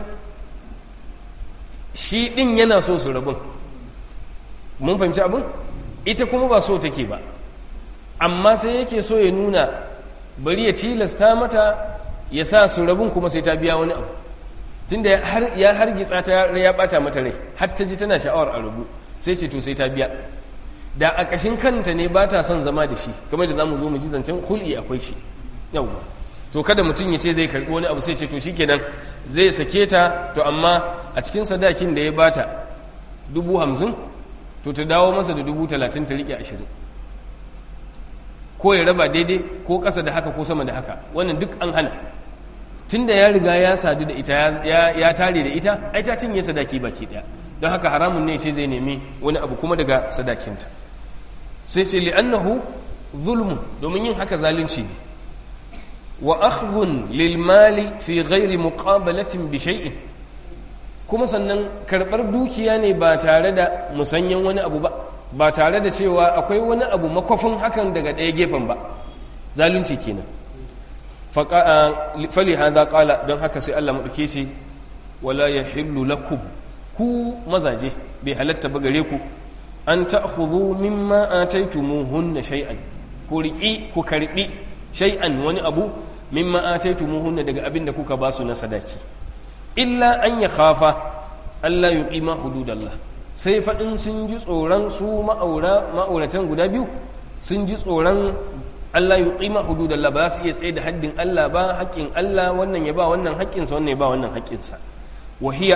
shi din yana so su rabun mun fahimci abin ita kuma ba so take ba amma sai yake so ya nuna bari ya tilasta mata ya sa su rabun kuma sai ta biya wani abu tunda ya hargitsa ta ya bata mata rai har ta ji tana sha'awar a rabu sai ce to sai ta biya da a ƙashin kanta ne ba ta son zama da shi kamar da za mu zo mu ji zancen hul'i akwai shi yawwa to kada mutum ya ce zai karɓi wani abu sai ce to shikenan zai sake ta to amma a cikin sadakin da ya bata dubu hamsin to ta dawo masa da dubu talatin ta riƙe ashirin ko ya raba daidai ko ƙasa da haka ko sama da haka wannan duk an hana tun da ya riga ya sadu da ita ya tare da ita ai ta cinye sadaki baki ɗaya don haka haramun ne ce zai nemi wani abu kuma daga sadakinta sai ce li'annahu zulmun domin yin haka zalunci ne wa akhdhun lil mali fi ghairi muqabalatin bi shay'in kuma sannan karbar dukiya ne ba tare da musanyen wani abu ba ba tare da cewa akwai wani abu makwafin hakan daga ɗaya gefen ba zalunci kenan fali hadha qala don haka sai Allah madauke shi wala yahillu lakum ku mazaje bai halatta ba gare ku an ta'khudhu mimma ataytumuhunna shay'an ku riƙi ku karbi shay'an wani abu mimma ataytumuhunna daga abin da kuka basu na sadaki illa an ya khafa Allah yuqima hududallah sai faɗin sun ji tsoron su ma'aura ma'auratan guda biyu sun ji tsoron Allah yuqima hududallah ba su iya tsaye da haddin Allah ba haƙƙin Allah wannan ya ba wannan haƙƙinsa wannan ya ba wannan haƙƙinsa wa hiya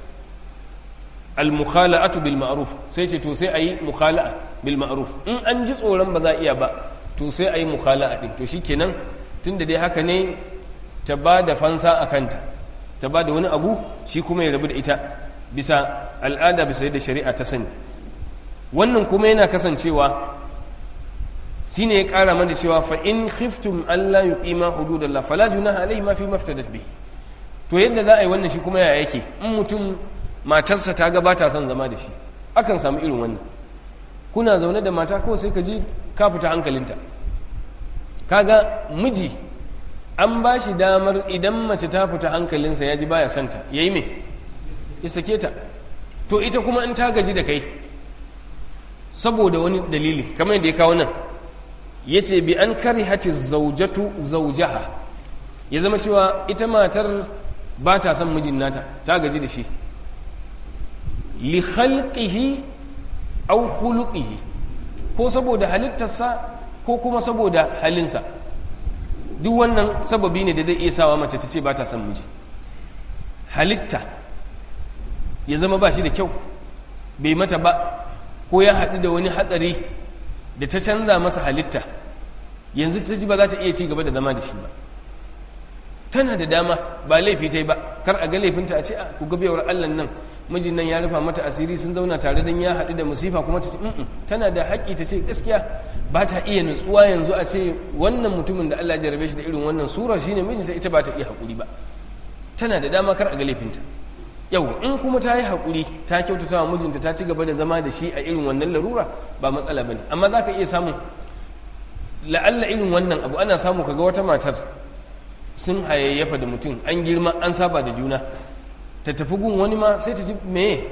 al-mukhala'atu bil ma'ruf sai ce to sai ayi mukhala'a bil ma'ruf in an ji tsoron ba za iya ba to sai ayi mukhala'a din to shikenan tunda dai haka ne ta ba da fansa a kanta ta ba da wani abu shi kuma ya rabu da ita bisa al'ada bisa yadda shari'a ta sani wannan kuma yana kasancewa shi ne ya ƙara mana cewa fa in khiftum Allah yuqima hududallah fala junaha alaihi ma fi maftadat bihi to yadda za a yi wannan shi kuma ya yake in mutum matarsa ta gabata son zama da shi akan samu irin wannan kuna zaune da mata kawai sai ka ji ka fita hankalinta kaga miji an ba shi damar idan mace ta fita hankalinsa ya ji baya santa ya yi me ya sake ta to ita kuma in ta gaji da kai saboda wani dalili kamar yadda ya kawo nan ya ce bi an kari hati zaujatu zaujaha ya zama cewa ita matar ba ta son mijin nata ta gaji da shi li khalqihi aw khuluqihi ko saboda halittarsa ko kuma saboda halinsa duk wannan sababi ne da zai iya sawa mace ta ce ba ta son miji halitta ya zama ba shi da kyau bai mata ba ko ya haɗu da wani hatsari da ta canza masa halitta yanzu ta ji ba za ta iya ci gaba da zama da shi ba tana da dama ba laifi ta yi ba kar a ga laifinta a ce a ku gabewar allan nan mijin nan ya rufa mata asiri sun zauna tare don ya haɗu da musifa kuma ta ce tana da haƙƙi ta ce gaskiya ba ta iya nutsuwa yanzu a ce wannan mutumin da Allah jarabe shi da irin wannan sura shine mijinta ita ba ta iya haƙuri ba tana da dama kar a ga laifinta yau in kuma ta yi haƙuri ta kyautata wa mijinta ta ci gaba da zama da shi a irin wannan larura ba matsala ba ne amma za ka iya samun la'alla irin wannan abu ana samu kaga wata matar sun hayayyafa da mutum an girma an saba da juna ta tafi gun wani ma sai ta ji meye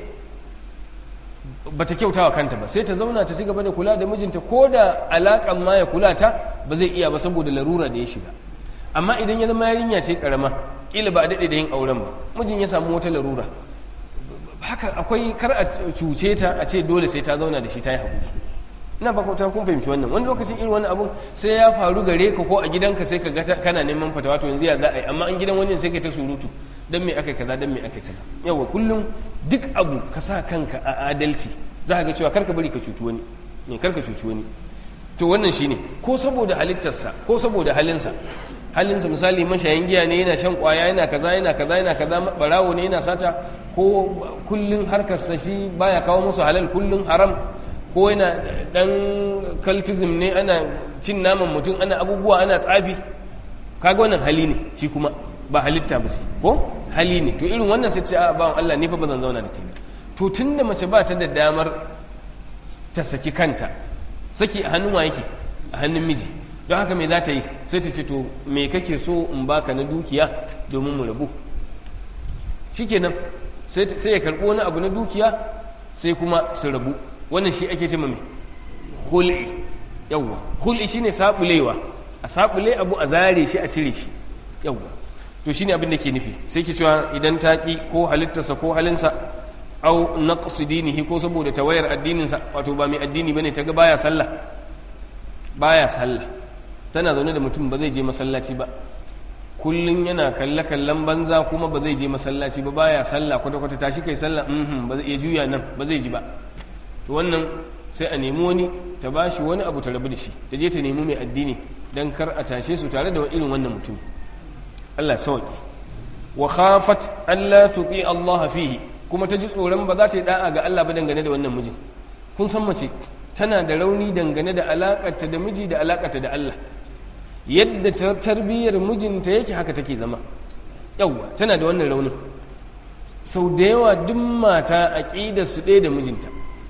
ba ta kyauta wa kanta ba sai ta zauna ta ci gaba da kula da mijinta ko da alaƙan ma ya kula ta ba zai iya ba saboda larura da ya shiga amma idan ya zama yarinya ce karama kila ba a daɗe da yin auren ba mijin ya samu wata larura haka akwai kar a cuce ta a ce dole sai ta zauna da shi ta yi haƙuri ina ba ta kun fahimci wannan wani lokacin irin wani abun sai ya faru gare ka ko a gidanka sai ka ga kana neman fatawa to yanzu ya za a yi amma an gidan wani sai ka ta surutu dan me aka kaza dan me aka kaza yawa kullum duk abu ka sa kanka a adalci za ka ga cewa karka bari ka cuci wani ne karka cuci wani to wannan shine ko saboda halittarsa ko saboda halinsa halinsa misali mashayin giya ne yana shan kwaya yana kaza yana kaza yana kaza barawo ne yana sata ko kullun harkarsa shi baya kawo musu halal kullun haram ko yana dan cultism ne ana cin naman mutum ana abubuwa ana tsafi kaga wannan hali ne shi kuma ba halitta ba sai ko hali ne to irin wannan sai ce a bawan Allah ne fa ba zan zauna da kai ba to tunda mace ba ta da damar ta saki kanta saki a hannun wa yake a hannun miji don haka me za ta yi sai ta ce to me kake so in baka na dukiya domin mu rabu shikenan sai sai ya karbo wani abu na dukiya sai kuma su rabu wannan shi ake ce mai hul'i yawwa hul'i shine sabulewa a sabule abu a zare shi a cire shi yawwa to shine abin da ke nufi sai ke cewa idan ta ki ko halittarsa ko halinsa au naqsi dinihi ko saboda tawayar addininsa wato ba mai addini bane ta ga baya sallah baya sallah tana zaune da mutum ba zai je masallaci ba kullum yana kalle kallon banza kuma ba zai je masallaci ba baya sallah kwata kwata tashi kai sallah mhm ba zai iya juya nan ba zai ji ba to wannan sai a nemi wani ta bashi wani abu ta rabu da shi ta je ta nemi mai addini dan kar a tashe su tare da irin wannan mutum Allah sauki wa khafat alla tuti Allah fihi kuma ta ji tsoron ba za ta yi da'a ga Allah ba dangane da wannan mijin kun san mace tana da rauni dangane da alakarta da miji da alakarta da Allah yadda ta tarbiyyar mijinta yake haka take zama yawwa tana da wannan raunin sau da yawa duk mata aqida su ɗaya da mijinta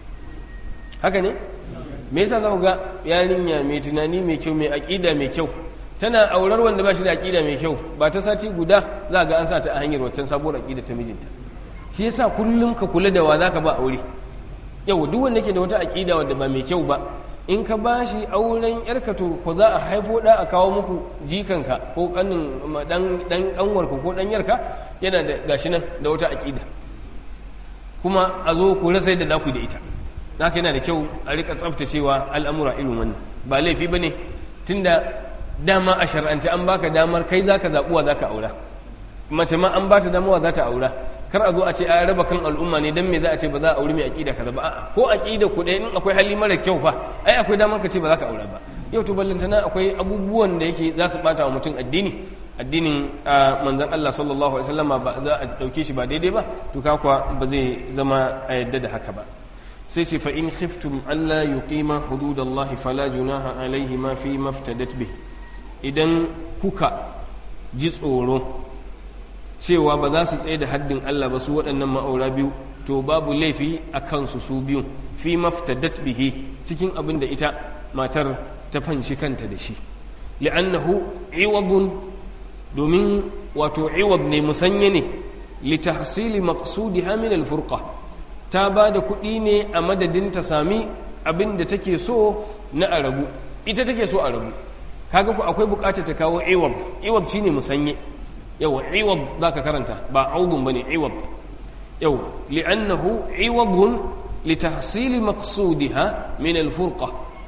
haka ne me yasa za ku ga yarinya mai tunani mai kyau mai aqida mai kyau tana aurar wanda ba shi da aqida mai kyau ba ta sati guda za ga an sa ta a hanyar waccan sabuwar aqida ta mijinta shi yasa kullum ka kula da wa zaka ba aure yau duk wanda ke da wata aƙida wadda ba mai kyau ba in ka ba shi auren yarka to ko za a haifo da a kawo muku jikanka ko kanin dan dan kanwarka ko dan yarka yana da gashi nan da wata aƙida kuma a zo ku rasa yadda naku da ita haka yana da kyau a rika tsaftacewa al'amura irin wannan ba laifi bane tunda dama a shar'ance an baka damar kai zaka zabuwa zaka aura mace ma an bata damawa za ta aura kar a zo a ce a raba kan al'umma ne dan me za a ce ba za a auri mai aqida kaza ba a'a ko aqida ku ɗaya in akwai hali mara kyau fa ai akwai damar ka ce ba za ka aura ba yau to ballantana akwai abubuwan da yake za su bata wa mutum addini addinin manzon Allah sallallahu alaihi wasallama ba za a dauke shi ba daidai ba to ka kuwa ba zai zama a yadda da haka ba sai ce fa in khiftum alla yuqima hududallahi fala junaha alaihi ma fi maftadat bih idan kuka ji tsoro cewa ba za su tsaye da haddin Allah ba su waɗannan ma'aura biyu to babu laifi a kansu su biyun fi maftadat bihi cikin abin da ita matar ta fanshi kanta da shi li'annahu iwadun domin wato iwad ne musanye ne li tahsili maqsudiha min al-furqa ta ba da kuɗi ne a madadin ta sami abin da take so na a rabu ita take so a rabu kaga ku akwai bukatar ta kawo iwad iwad shine musanye yawa iwad zaka karanta ba audun bane iwad yawa li'annahu iwadun litahsil maqsudiha min al-furqa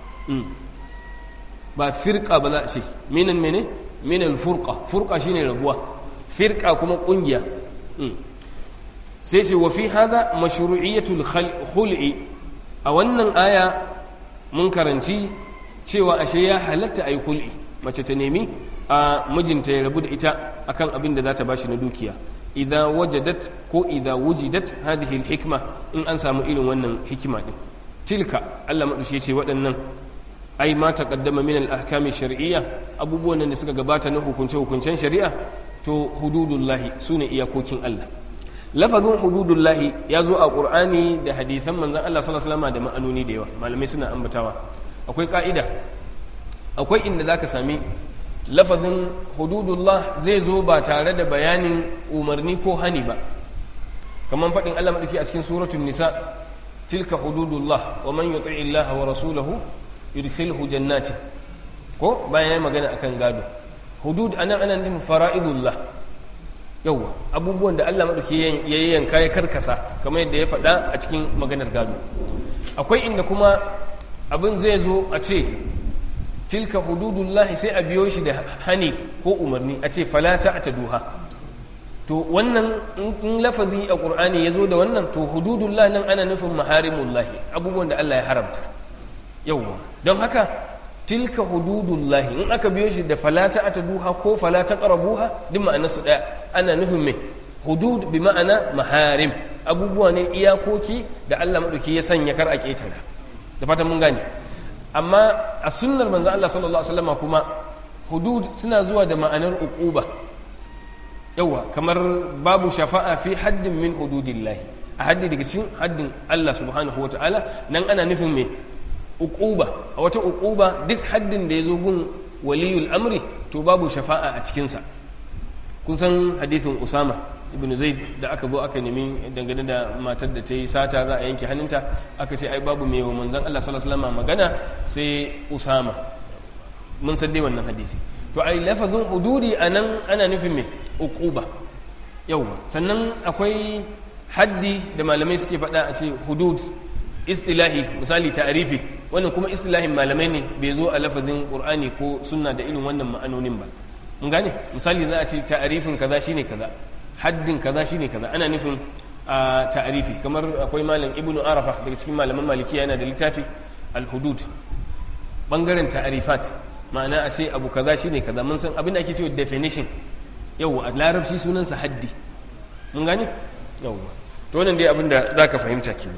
ba firqa ba za a ce minan mene min al-furqa furqa shine rabuwa firqa kuma kungiya sai ce wa fi hada mashru'iyatul khul'i a wannan aya mun karanci cewa ashe ya halatta ayi khul'i mace ta nemi a mijinta ya rabu da ita akan abin da za ta bashi na dukiya idza wajadat ko idza wujidat hadhihi alhikma in an samu irin wannan hikima din tilka Allah madushe ce waɗannan ai ma taqaddama min al-ahkam shar'iyya abubuwan da suka gabata na hukunce hukuncen shari'a to hududullahi sune iyakokin Allah lafazin hududullahi ya zo a qur'ani da hadisan manzon Allah sallallahu alaihi wasallam da ma'anoni da yawa malamai suna ambatawa akwai ka'ida akwai inda zaka sami lafazin hududullah zai zo ba tare da bayanin umarni ko hani ba kamar faɗin Allah maɗauki a cikin suratun nisa tilka hududullah wa man yuti Allah wa rasulahu yudkhilhu jannati ko bayan ya magana akan gado hudud anan ana nufin fara'idullah yawa abubuwan da Allah maɗauki ya yanka ya karkasa kamar yadda ya faɗa a cikin maganar gado akwai inda kuma abin zai zo a ce tilka hududullahi sai a biyo shi da hani ko umarni a ce falata a ta duha to wannan in lafazi a ƙur'ani ya zo da wannan to hududullahi nan ana nufin maharimullahi abubuwan da Allah ya haramta yauwa don haka tilka hududullahi in aka biyo shi da falata a ta duha ko falata ƙarabuha duk ma'ana su ɗaya ana nufin mai hudud bi ma'ana maharim abubuwa ne iyakoki da Allah maɗauki ya sanya kar a ƙetare da fatan mun gane amma a sunnar manzo Allah sallallahu alaihi wasallam kuma hudud suna zuwa da ma'anar uquba yawa kamar babu shafa'a fi haddin min hududillahi a haddi daga cikin haddin Allah subhanahu wataala nan ana nufin me uquba a wata uquba duk haddin da ya zo gun waliyul amri to babu shafa'a a cikinsa kun san hadithin usama ibn zaid da aka zo aka nemi dangane da matar da ta yi sata za a yanke hannunta aka ce ai babu mai wa manzan Allah sallallahu alaihi wasallam magana sai usama mun san dai wannan hadisi to ai lafazin hududi anan ana nufin me uquba yawa sannan akwai haddi da malamai suke faɗa a ce hudud istilahi misali ta'arifi wannan kuma istilahin malamai ne bai zo a lafazin qur'ani ko sunna da irin wannan ma'anonin ba mun gane misali za a ce ta'arifin kaza shine kaza haddin kaza shine kaza ana nufin a ta'arifi kamar akwai malam ibnu arafa daga cikin malaman malikiya yana da littafi al-hudud bangaren ta'arifat ma'ana a ce abu kaza shine kaza mun san abin da ake cewa definition yau a larabci sunansa haddi mun gane yau to wannan dai abin da zaka fahimta kenan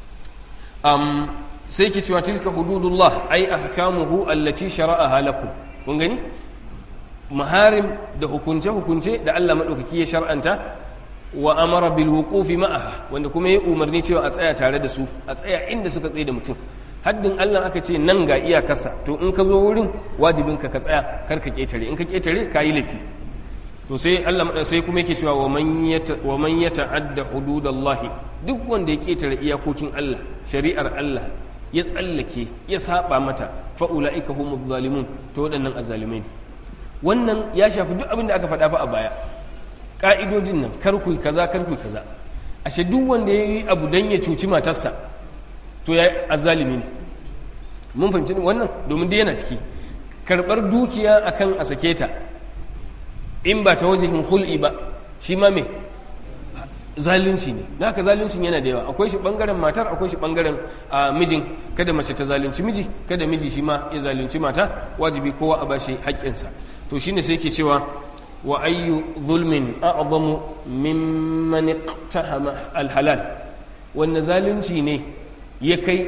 um, sai ke cewa tilka hududullah ai ahkamuhu allati shara'aha lakum kun gani maharim da hukunce hukunce da Allah madaukaki ya shar'anta wa amara bil wuqufi ma'aha wanda kuma ya umarni cewa a tsaya tare da su a tsaya inda suka tsaye da mutum haddin Allah aka ce nan ga iyakarsa to in ka zo wurin wajibin ka ka tsaya kar ka ketare in ka ketare ka yi laifi to sai Allah sai kuma yake cewa wa man yata wa man yata'adda hududallahi duk wanda ya ketare iyakokin Allah shari'ar Allah ya tsallake ya saba mata fa ulaika humuz zalimun to waɗannan azzalimai ne wannan ya shafi duk abin da aka faɗa fa a baya ka'idojin nan kar ku kaza kar ku kaza ashe duk wanda ya yi abu dan ya cuci matarsa to ya azzalimi ne mun fahimci wannan domin dai yana ciki karɓar dukiya akan a sake ta in ba ta wajen hul'i ba shi ma me zalunci ne na haka zaluncin yana da yawa akwai shi bangaren matar akwai shi bangaren mijin kada mace ta zalunci miji kada miji shi ma ya zalunci mata wajibi kowa a bashi haƙƙinsa to shine sai ke cewa wa ayyu zulmin a'zamu mimman iqtahama alhalal wanne zalunci ne ya kai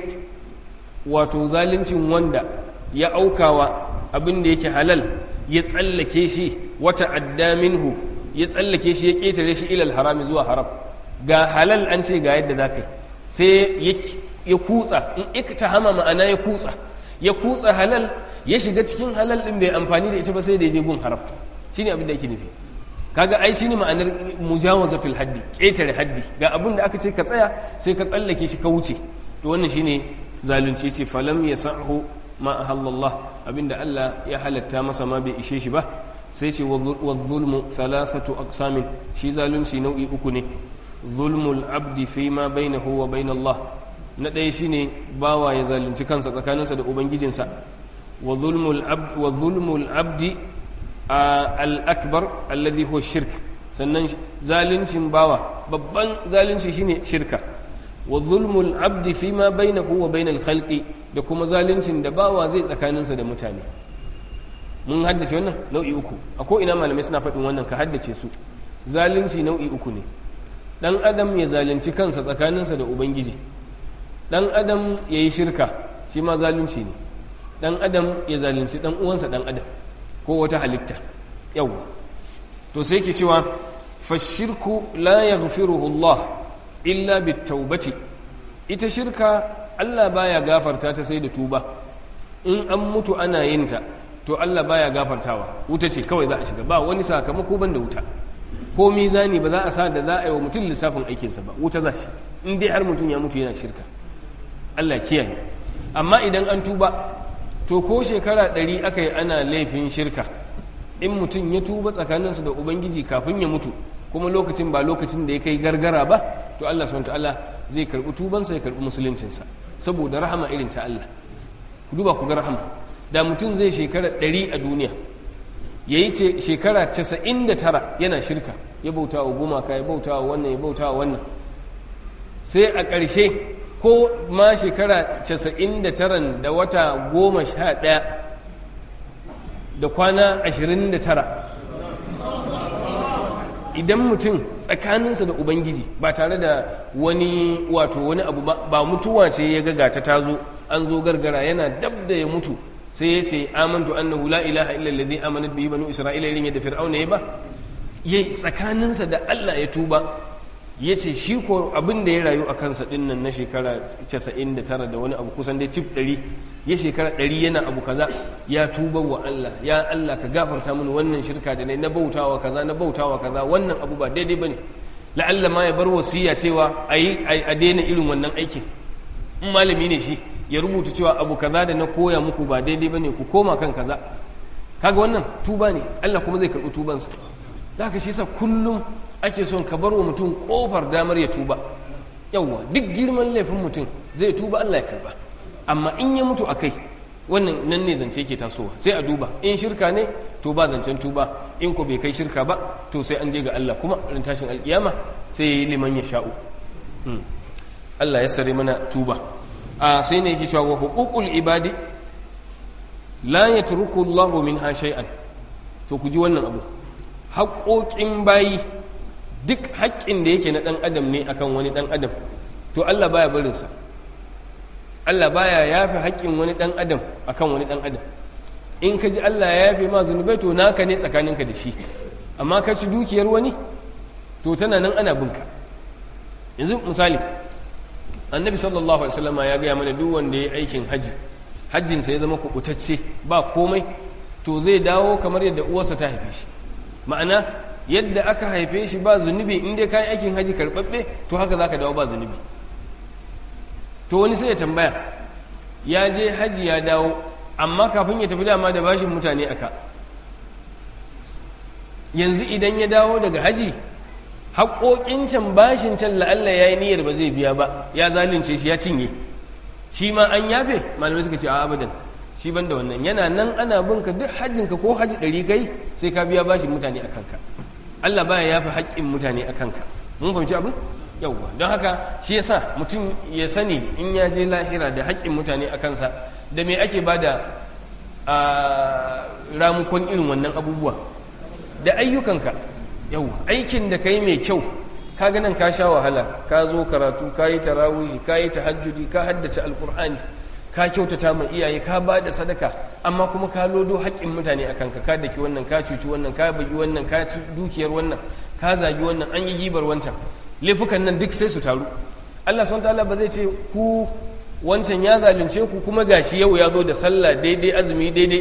wato zaluncin wanda ya aukawa abin da yake halal ya tsallake shi wata adda minhu ya tsallake shi ya ƙetare shi ilal harami zuwa haram ga halal an ce ga yadda za ka yi sai ya kutsa in ikta hama ma'ana ya kutsa ya kutsa halal ya shiga cikin halal ɗin bai amfani da ita ba sai da ya je gun haram shine abin da yake nufi kaga ai shine ma'anar mujawazatul haddi ƙetare haddi ga abin da aka ce ka tsaya sai ka tsallake shi ka wuce to wannan shine zalunci ce falam yasahu ma ahallallah abinda Allah ya halatta masa ma bai ishe shi ba sai ce wa zulmu thalathatu aqsamin shi zalunci nau'i uku ne zulmul abdi fi ma bainahu wa bain Allah na ɗaya shine bawa ya zalunci kansa tsakaninsa da ubangijinsa wa zulmul abd wa zulmul abdi al akbar alladhi huwa shirk sannan zaluncin bawa babban zalunci shine shirka wa zulmul abdi fi ma bainahu wa bain al khalqi da kuma zaluncin da bawa zai tsakaninsa da mutane mun haddace wannan nau'i uku a ko ina malamai suna faɗin wannan ka haddace su zalunci nau'i uku ne ɗan adam ya zalunci kansa tsakaninsa da ubangiji ɗan adam ya yi shirka shi ma zalunci ne ɗan adam ya zalunci ɗan uwansa ɗan adam ko wata halitta yau to sai ke cewa fashirku la yaghfiruhu Allah illa bitaubati ita shirka Allah baya gafarta ta sai da tuba in an mutu ana yin ta to Allah baya gafartawa wuta ce kawai za a shiga ba wani sakamako ban da wuta ko mizani ba za a sa da za a yi wa mutum lissafin aikinsa ba wuta za shi in dai har mutum ya mutu yana shirka Allah kiyaye amma idan an tuba to ko shekara ɗari aka yi ana laifin shirka in mutum ya tuba tsakaninsa da ubangiji kafin ya mutu kuma lokacin ba lokacin da ya kai gargara ba to Allah subhanahu ta'ala zai karbi tubansa ya karbi musuluncinsa saboda rahama irin ta Allah ku duba ku ga rahama da mutum zai shekara ɗari a duniya ya yi shekara casa'in da tara yana shirka ya bauta wa gumaka ya bauta wa wannan ya bauta wa wannan sai a ƙarshe ko ma shekara casa'in da taran da wata goma sha ɗaya da kwana ashirin da tara idan mutum tsakaninsa da ubangiji ba tare da wani wato wani abu ba mutuwa ce ya gaga ta tazo an zo gargara yana dab da ya mutu sai ya ce amantu annahu la ilaha illa allazi amanat bihi banu isra'ila irin yadda fir'auna ya ba yayi tsakaninsa da Allah ya tuba ya ce shi ko abin da ya rayu a kansa din nan na shekara 99 da wani abu kusan dai cif 100 ya shekara 100 yana abu kaza ya tuba wa Allah ya Allah ka gafarta mini wannan shirka da na bautawa kaza na bautawa kaza wannan abu ba daidai bane la'alla ma ya bar wasiya cewa ayi a daina irin wannan aikin in malami ne shi ya rubuta cewa abu kaza da na koya muku ba daidai bane ku koma kan kaza kaga wannan tuba ne Allah kuma zai karɓi tubansa da haka shi yasa kullum ake son ka bar wa mutum kofar damar ya tuba yawwa duk girman laifin mutum zai tuba Allah ya karba amma in ya mutu akai wannan nan ne zance ke tasowa sai a duba in shirka ne to ba zancen tuba in ko bai kai shirka ba to sai an je ga Allah kuma rin tashin alkiyama sai ya yi liman ya sha'u Allah ya sare mana tuba a sai ne yake cewa wa huququl ibadi la yatruku Allahu minha shay'an to ku ji wannan abu haƙoƙin bayi duk haƙƙin da yake na ɗan adam ne akan wani ɗan adam to Allah baya barinsa Allah baya yafe haƙƙin wani ɗan adam akan wani ɗan adam in ka ji Allah ya yafe ma zunubai to naka ne tsakaninka da shi amma ka ci dukiyar wani to tana nan ana binka yanzu misali annabi sallallahu alaihi wasallam ya gaya mana duk wanda ya aikin haji hajjinsa ya zama kubutacce ba komai to zai dawo kamar yadda uwarsa ta haife shi ma'ana yadda aka haife shi ba zunubi in dai kayan aikin haji karɓaɓɓe to haka za ka dawo ba zunubi to wani sai ya tambaya ya je haji ya dawo amma kafin ya tafi dama da bashin mutane aka yanzu idan ya dawo daga haji haƙoƙin can bashin can la'alla ya yi niyyar ba zai biya ba ya zalunce shi ya cinye shi ma an yafe malamai suka ce a abadan shi ban da wannan yana nan ana bin ka duk hajjinka ko haji ɗari kai sai ka biya bashin mutane a kanka Allah baya yafi haƙƙin mutane a kanka mun fahimci abin yawwa don haka shi yasa mutum ya sani in ya je lahira da haƙƙin mutane a kansa da me ake ba da ramukon irin wannan abubuwa da ayyukanka yawwa aikin da ka yi mai kyau ka nan ka sha wahala ka zo karatu ka yi tarawihi ka yi tahajjudi ka haddace alkur'ani ka kyautata ma iyaye ka ba da sadaka amma kuma ka lodo haƙƙin mutane a kanka ka daki wannan ka cuci wannan ka bagi wannan ka ci dukiyar wannan ka zagi wannan an yi gibar wancan laifukan nan duk sai su taru Allah subhanahu ta'ala ba zai ce ku wancan ya zalunce ku kuma gashi yau ya zo da sallah daidai azumi daidai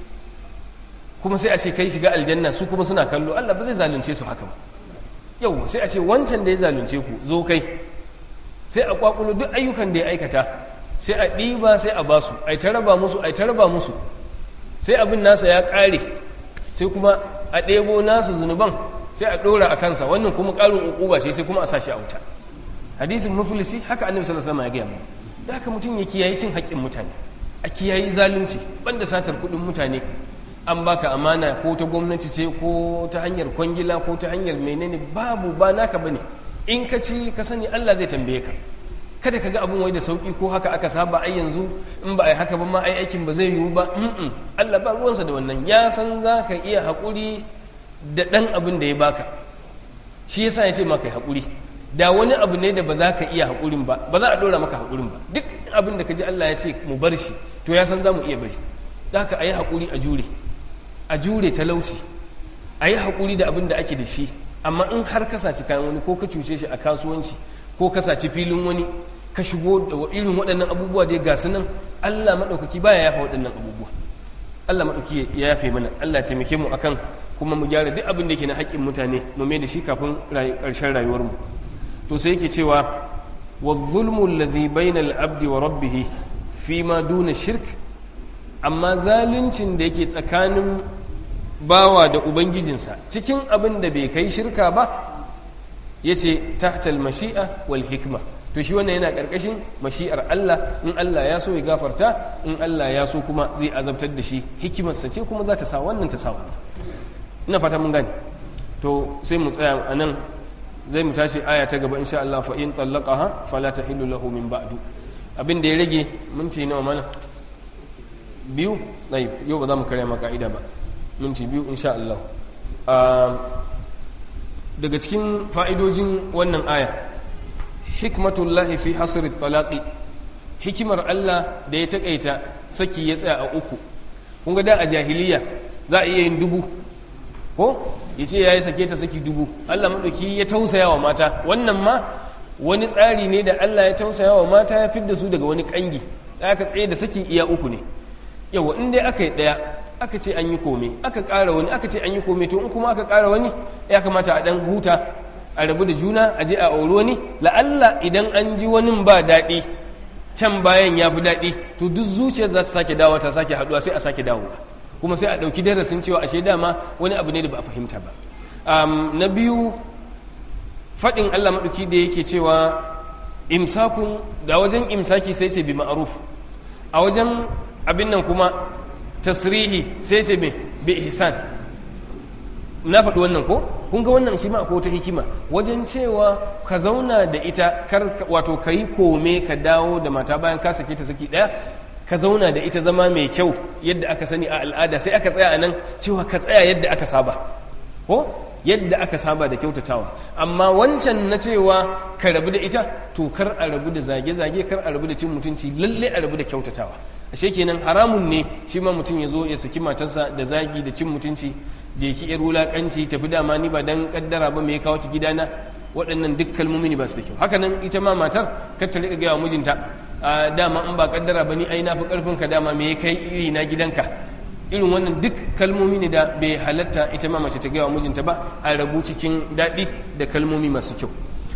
kuma sai a ce kai shiga aljanna su kuma suna kallo Allah ba zai zalunce su haka ba yau sai a ce wancan da ya zalunce ku zo kai sai a kwakulo duk ayyukan da ya aikata sai a ɗiba sai a basu a ta raba musu a ta raba musu sai abin nasa ya ƙare sai kuma a ɗebo nasu zunuban sai a ɗora a kansa wannan kuma ƙarin uquba ce sai kuma a sashi a wuta hadisin muflisi haka annabi sallallahu alaihi wasallam ya gaya mu da haka mutum ya kiyaye cin haƙƙin mutane a kiyaye zalunci banda satar kuɗin mutane an baka amana ko ta gwamnati ce ko ta hanyar kwangila ko ta hanyar menene babu ba naka bane in ka ci ka sani Allah zai tambaye ka kada ka ga abin wai da sauki ko haka aka saba ai yanzu in ba ai haka ba ma ai aikin ba zai yiwu ba mm Allah ba ruwansa da wannan ya san za ka iya haƙuri da ɗan abin da ya baka shi yasa ya ce maka haƙuri da wani abu ne da ba za ka iya haƙurin ba ba za a ɗora maka haƙurin ba duk abin da ka ji Allah ya ce mu bar shi to ya san za mu iya bari da haka a yi haƙuri a jure a jure talauci a yi haƙuri da abin da ake da shi amma in har ka saci kayan wani ko ka cuce shi a kasuwanci ko ka saci filin wani ka shigo da irin waɗannan abubuwa dai ga su nan Allah maɗaukaki baya yafa waɗannan abubuwa Allah maɗauki ya yafe mana Allah taimake mu akan kuma mu gyara duk abin da yake na haƙƙin mutane mu mai da shi kafin ƙarshen rayuwarmu to sai yake cewa wa zulmu alladhi bayna al-abdi wa rabbih fi ma duna shirk amma zaluncin da yake tsakanin bawa da ubangijinsa cikin abin da bai kai shirka ba yace tahta al-mashi'a wal hikma to shi wannan yana ƙarƙashin mashi'ar Allah in Allah ya so ya gafarta in Allah ya so kuma zai azabtar da shi hikimarsa ce kuma za ta sa wannan ta sa wannan ina fata mun gane to sai mu tsaya a nan zai mu tashi aya ta gaba insha Allah fa in tallaqaha fala tahillu lahu min ba'du abin da ya rage minti nawa mana biyu dai yau ba za mu karya maka ka'ida ba minti biyu insha Allah daga cikin fa'idojin wannan aya hikmatullahi fi hasri talaqi hikimar Allah da ya takaita saki ya tsaya a uku kun ga da a jahiliya za a iya yin dubu ko ya ce ya yi sake ta saki dubu Allah maɗauki ya tausaya wa mata wannan ma wani tsari ne da Allah ya tausaya wa mata ya fidda su daga wani ƙangi aka tsaye da saki iya uku ne yawa in dai aka yi ɗaya aka ce an yi kome aka ƙara wani aka ce an yi kome to in kuma aka ƙara wani ya kamata a ɗan huta a rabu da juna a je a auri wani la'alla idan an ji wani ba daɗi can bayan ya fi daɗi to duk zuciyar za ta sake dawo ta sake haɗuwa sai a sake dawowa kuma sai a ɗauki darasin cewa ashe dama wani abu ne da ba a fahimta ba na biyu faɗin allah maɗauki da yake cewa imsakun da wajen imsaki sai ce bi ma'aruf a wajen abin nan kuma tasrihi sai ce bi ihsan na faɗi wannan ko kun ga wannan shi ma akwai wata hikima wajen cewa ka zauna da ita kar wato ka yi kome ka dawo da mata bayan ka sake ta saki ɗaya ka zauna da ita zama mai kyau yadda aka sani a al'ada sai aka tsaya a nan cewa ka tsaya yadda aka saba ko yadda aka saba da kyautatawa amma wancan na cewa ka rabu da ita to kar a rabu da zage-zage kar a rabu da cin mutunci lalle a rabu da kyautatawa ashe kenan haramun ne shi ma mutum ya zo ya saki matarsa da zagi da cin mutunci je ki yar wulakanci tafi dama ni ba dan kaddara ba me ya kawo ki gidana waɗannan duk kalmomi ne ba su da kyau haka nan ita ma matar kar ta riƙa gaya wa mijinta a dama in ba kaddara ba ni ai na fi ƙarfin ka dama me ya kai iri na gidanka irin wannan duk kalmomi ne da bai halatta ita ma mace ta gaya wa mijinta ba a rabu cikin daɗi da kalmomi masu kyau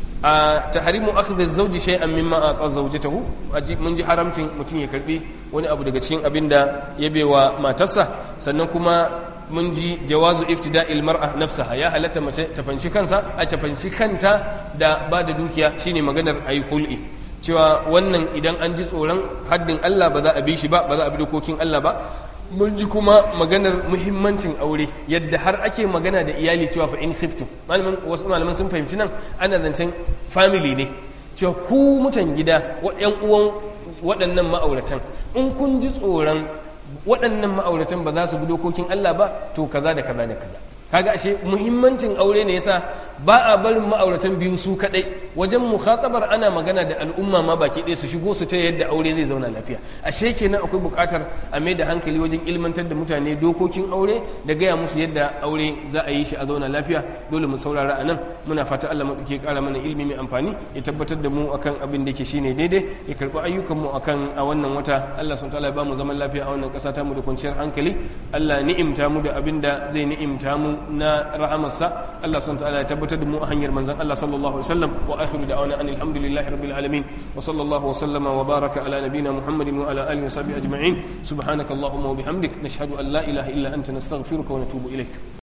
a tahrimu akhdhi zawji shay'an mimma ata zawjatahu mun ji haramcin mutum ya karbi wani abu daga cikin abin da ya bewa matarsa sannan kuma mun ji jawazu iftida'il mar'a nafsaha ya halatta mace ta fanci kansa a ta fanci kanta da ba da dukiya shine maganar ayi hul'i cewa wannan idan an ji tsoron haddin Allah ba za a bi shi ba ba za a bi dokokin Allah ba mun ji kuma maganar muhimmancin aure yadda har ake magana da iyali cewa fa in khiftum malaman wasu malaman sun fahimci nan ana zancen family ne cewa ku mutan gida yan uwan waɗannan ma'auratan in kun ji tsoron waɗannan ma'auratan ba za su bi dokokin Allah ba to kaza da kaza da kaza kaga ashe muhimmancin aure ne yasa ba a barin ma'auratan biyu su kadai wajen mukhatabar ana magana da al'umma ma baki ɗaya su shigo su ta yadda aure zai zauna lafiya ashe kenan akwai buƙatar a mai da hankali wajen ilmantar da mutane dokokin aure da gaya musu yadda aure za a yi shi a zauna lafiya dole mu saurara a nan muna fata Allah mu ke ƙara mana ilimi mai amfani ya tabbatar da mu akan abin da yake shine daidai ya karɓi ayyukan mu akan a wannan wata Allah subhanahu wa ta'ala ya ba mu zaman lafiya a wannan ƙasa ta mu da kwanciyar hankali Allah ni'imta mu da abin da zai ni'imta mu na rahamarsa Allah subhanahu ta'ala ya tabbatar da mu a hanyar manzon Allah sallallahu alaihi wasallam wa akhiru da'wana anil hamdulillahi rabbil alamin wa sallallahu wa sallama wa baraka ala nabiyyina Muhammadin wa ala alihi wa sahbihi ajma'in subhanakallahumma wa bihamdik nashhadu an la ilaha illa anta nastaghfiruka wa natubu ilaik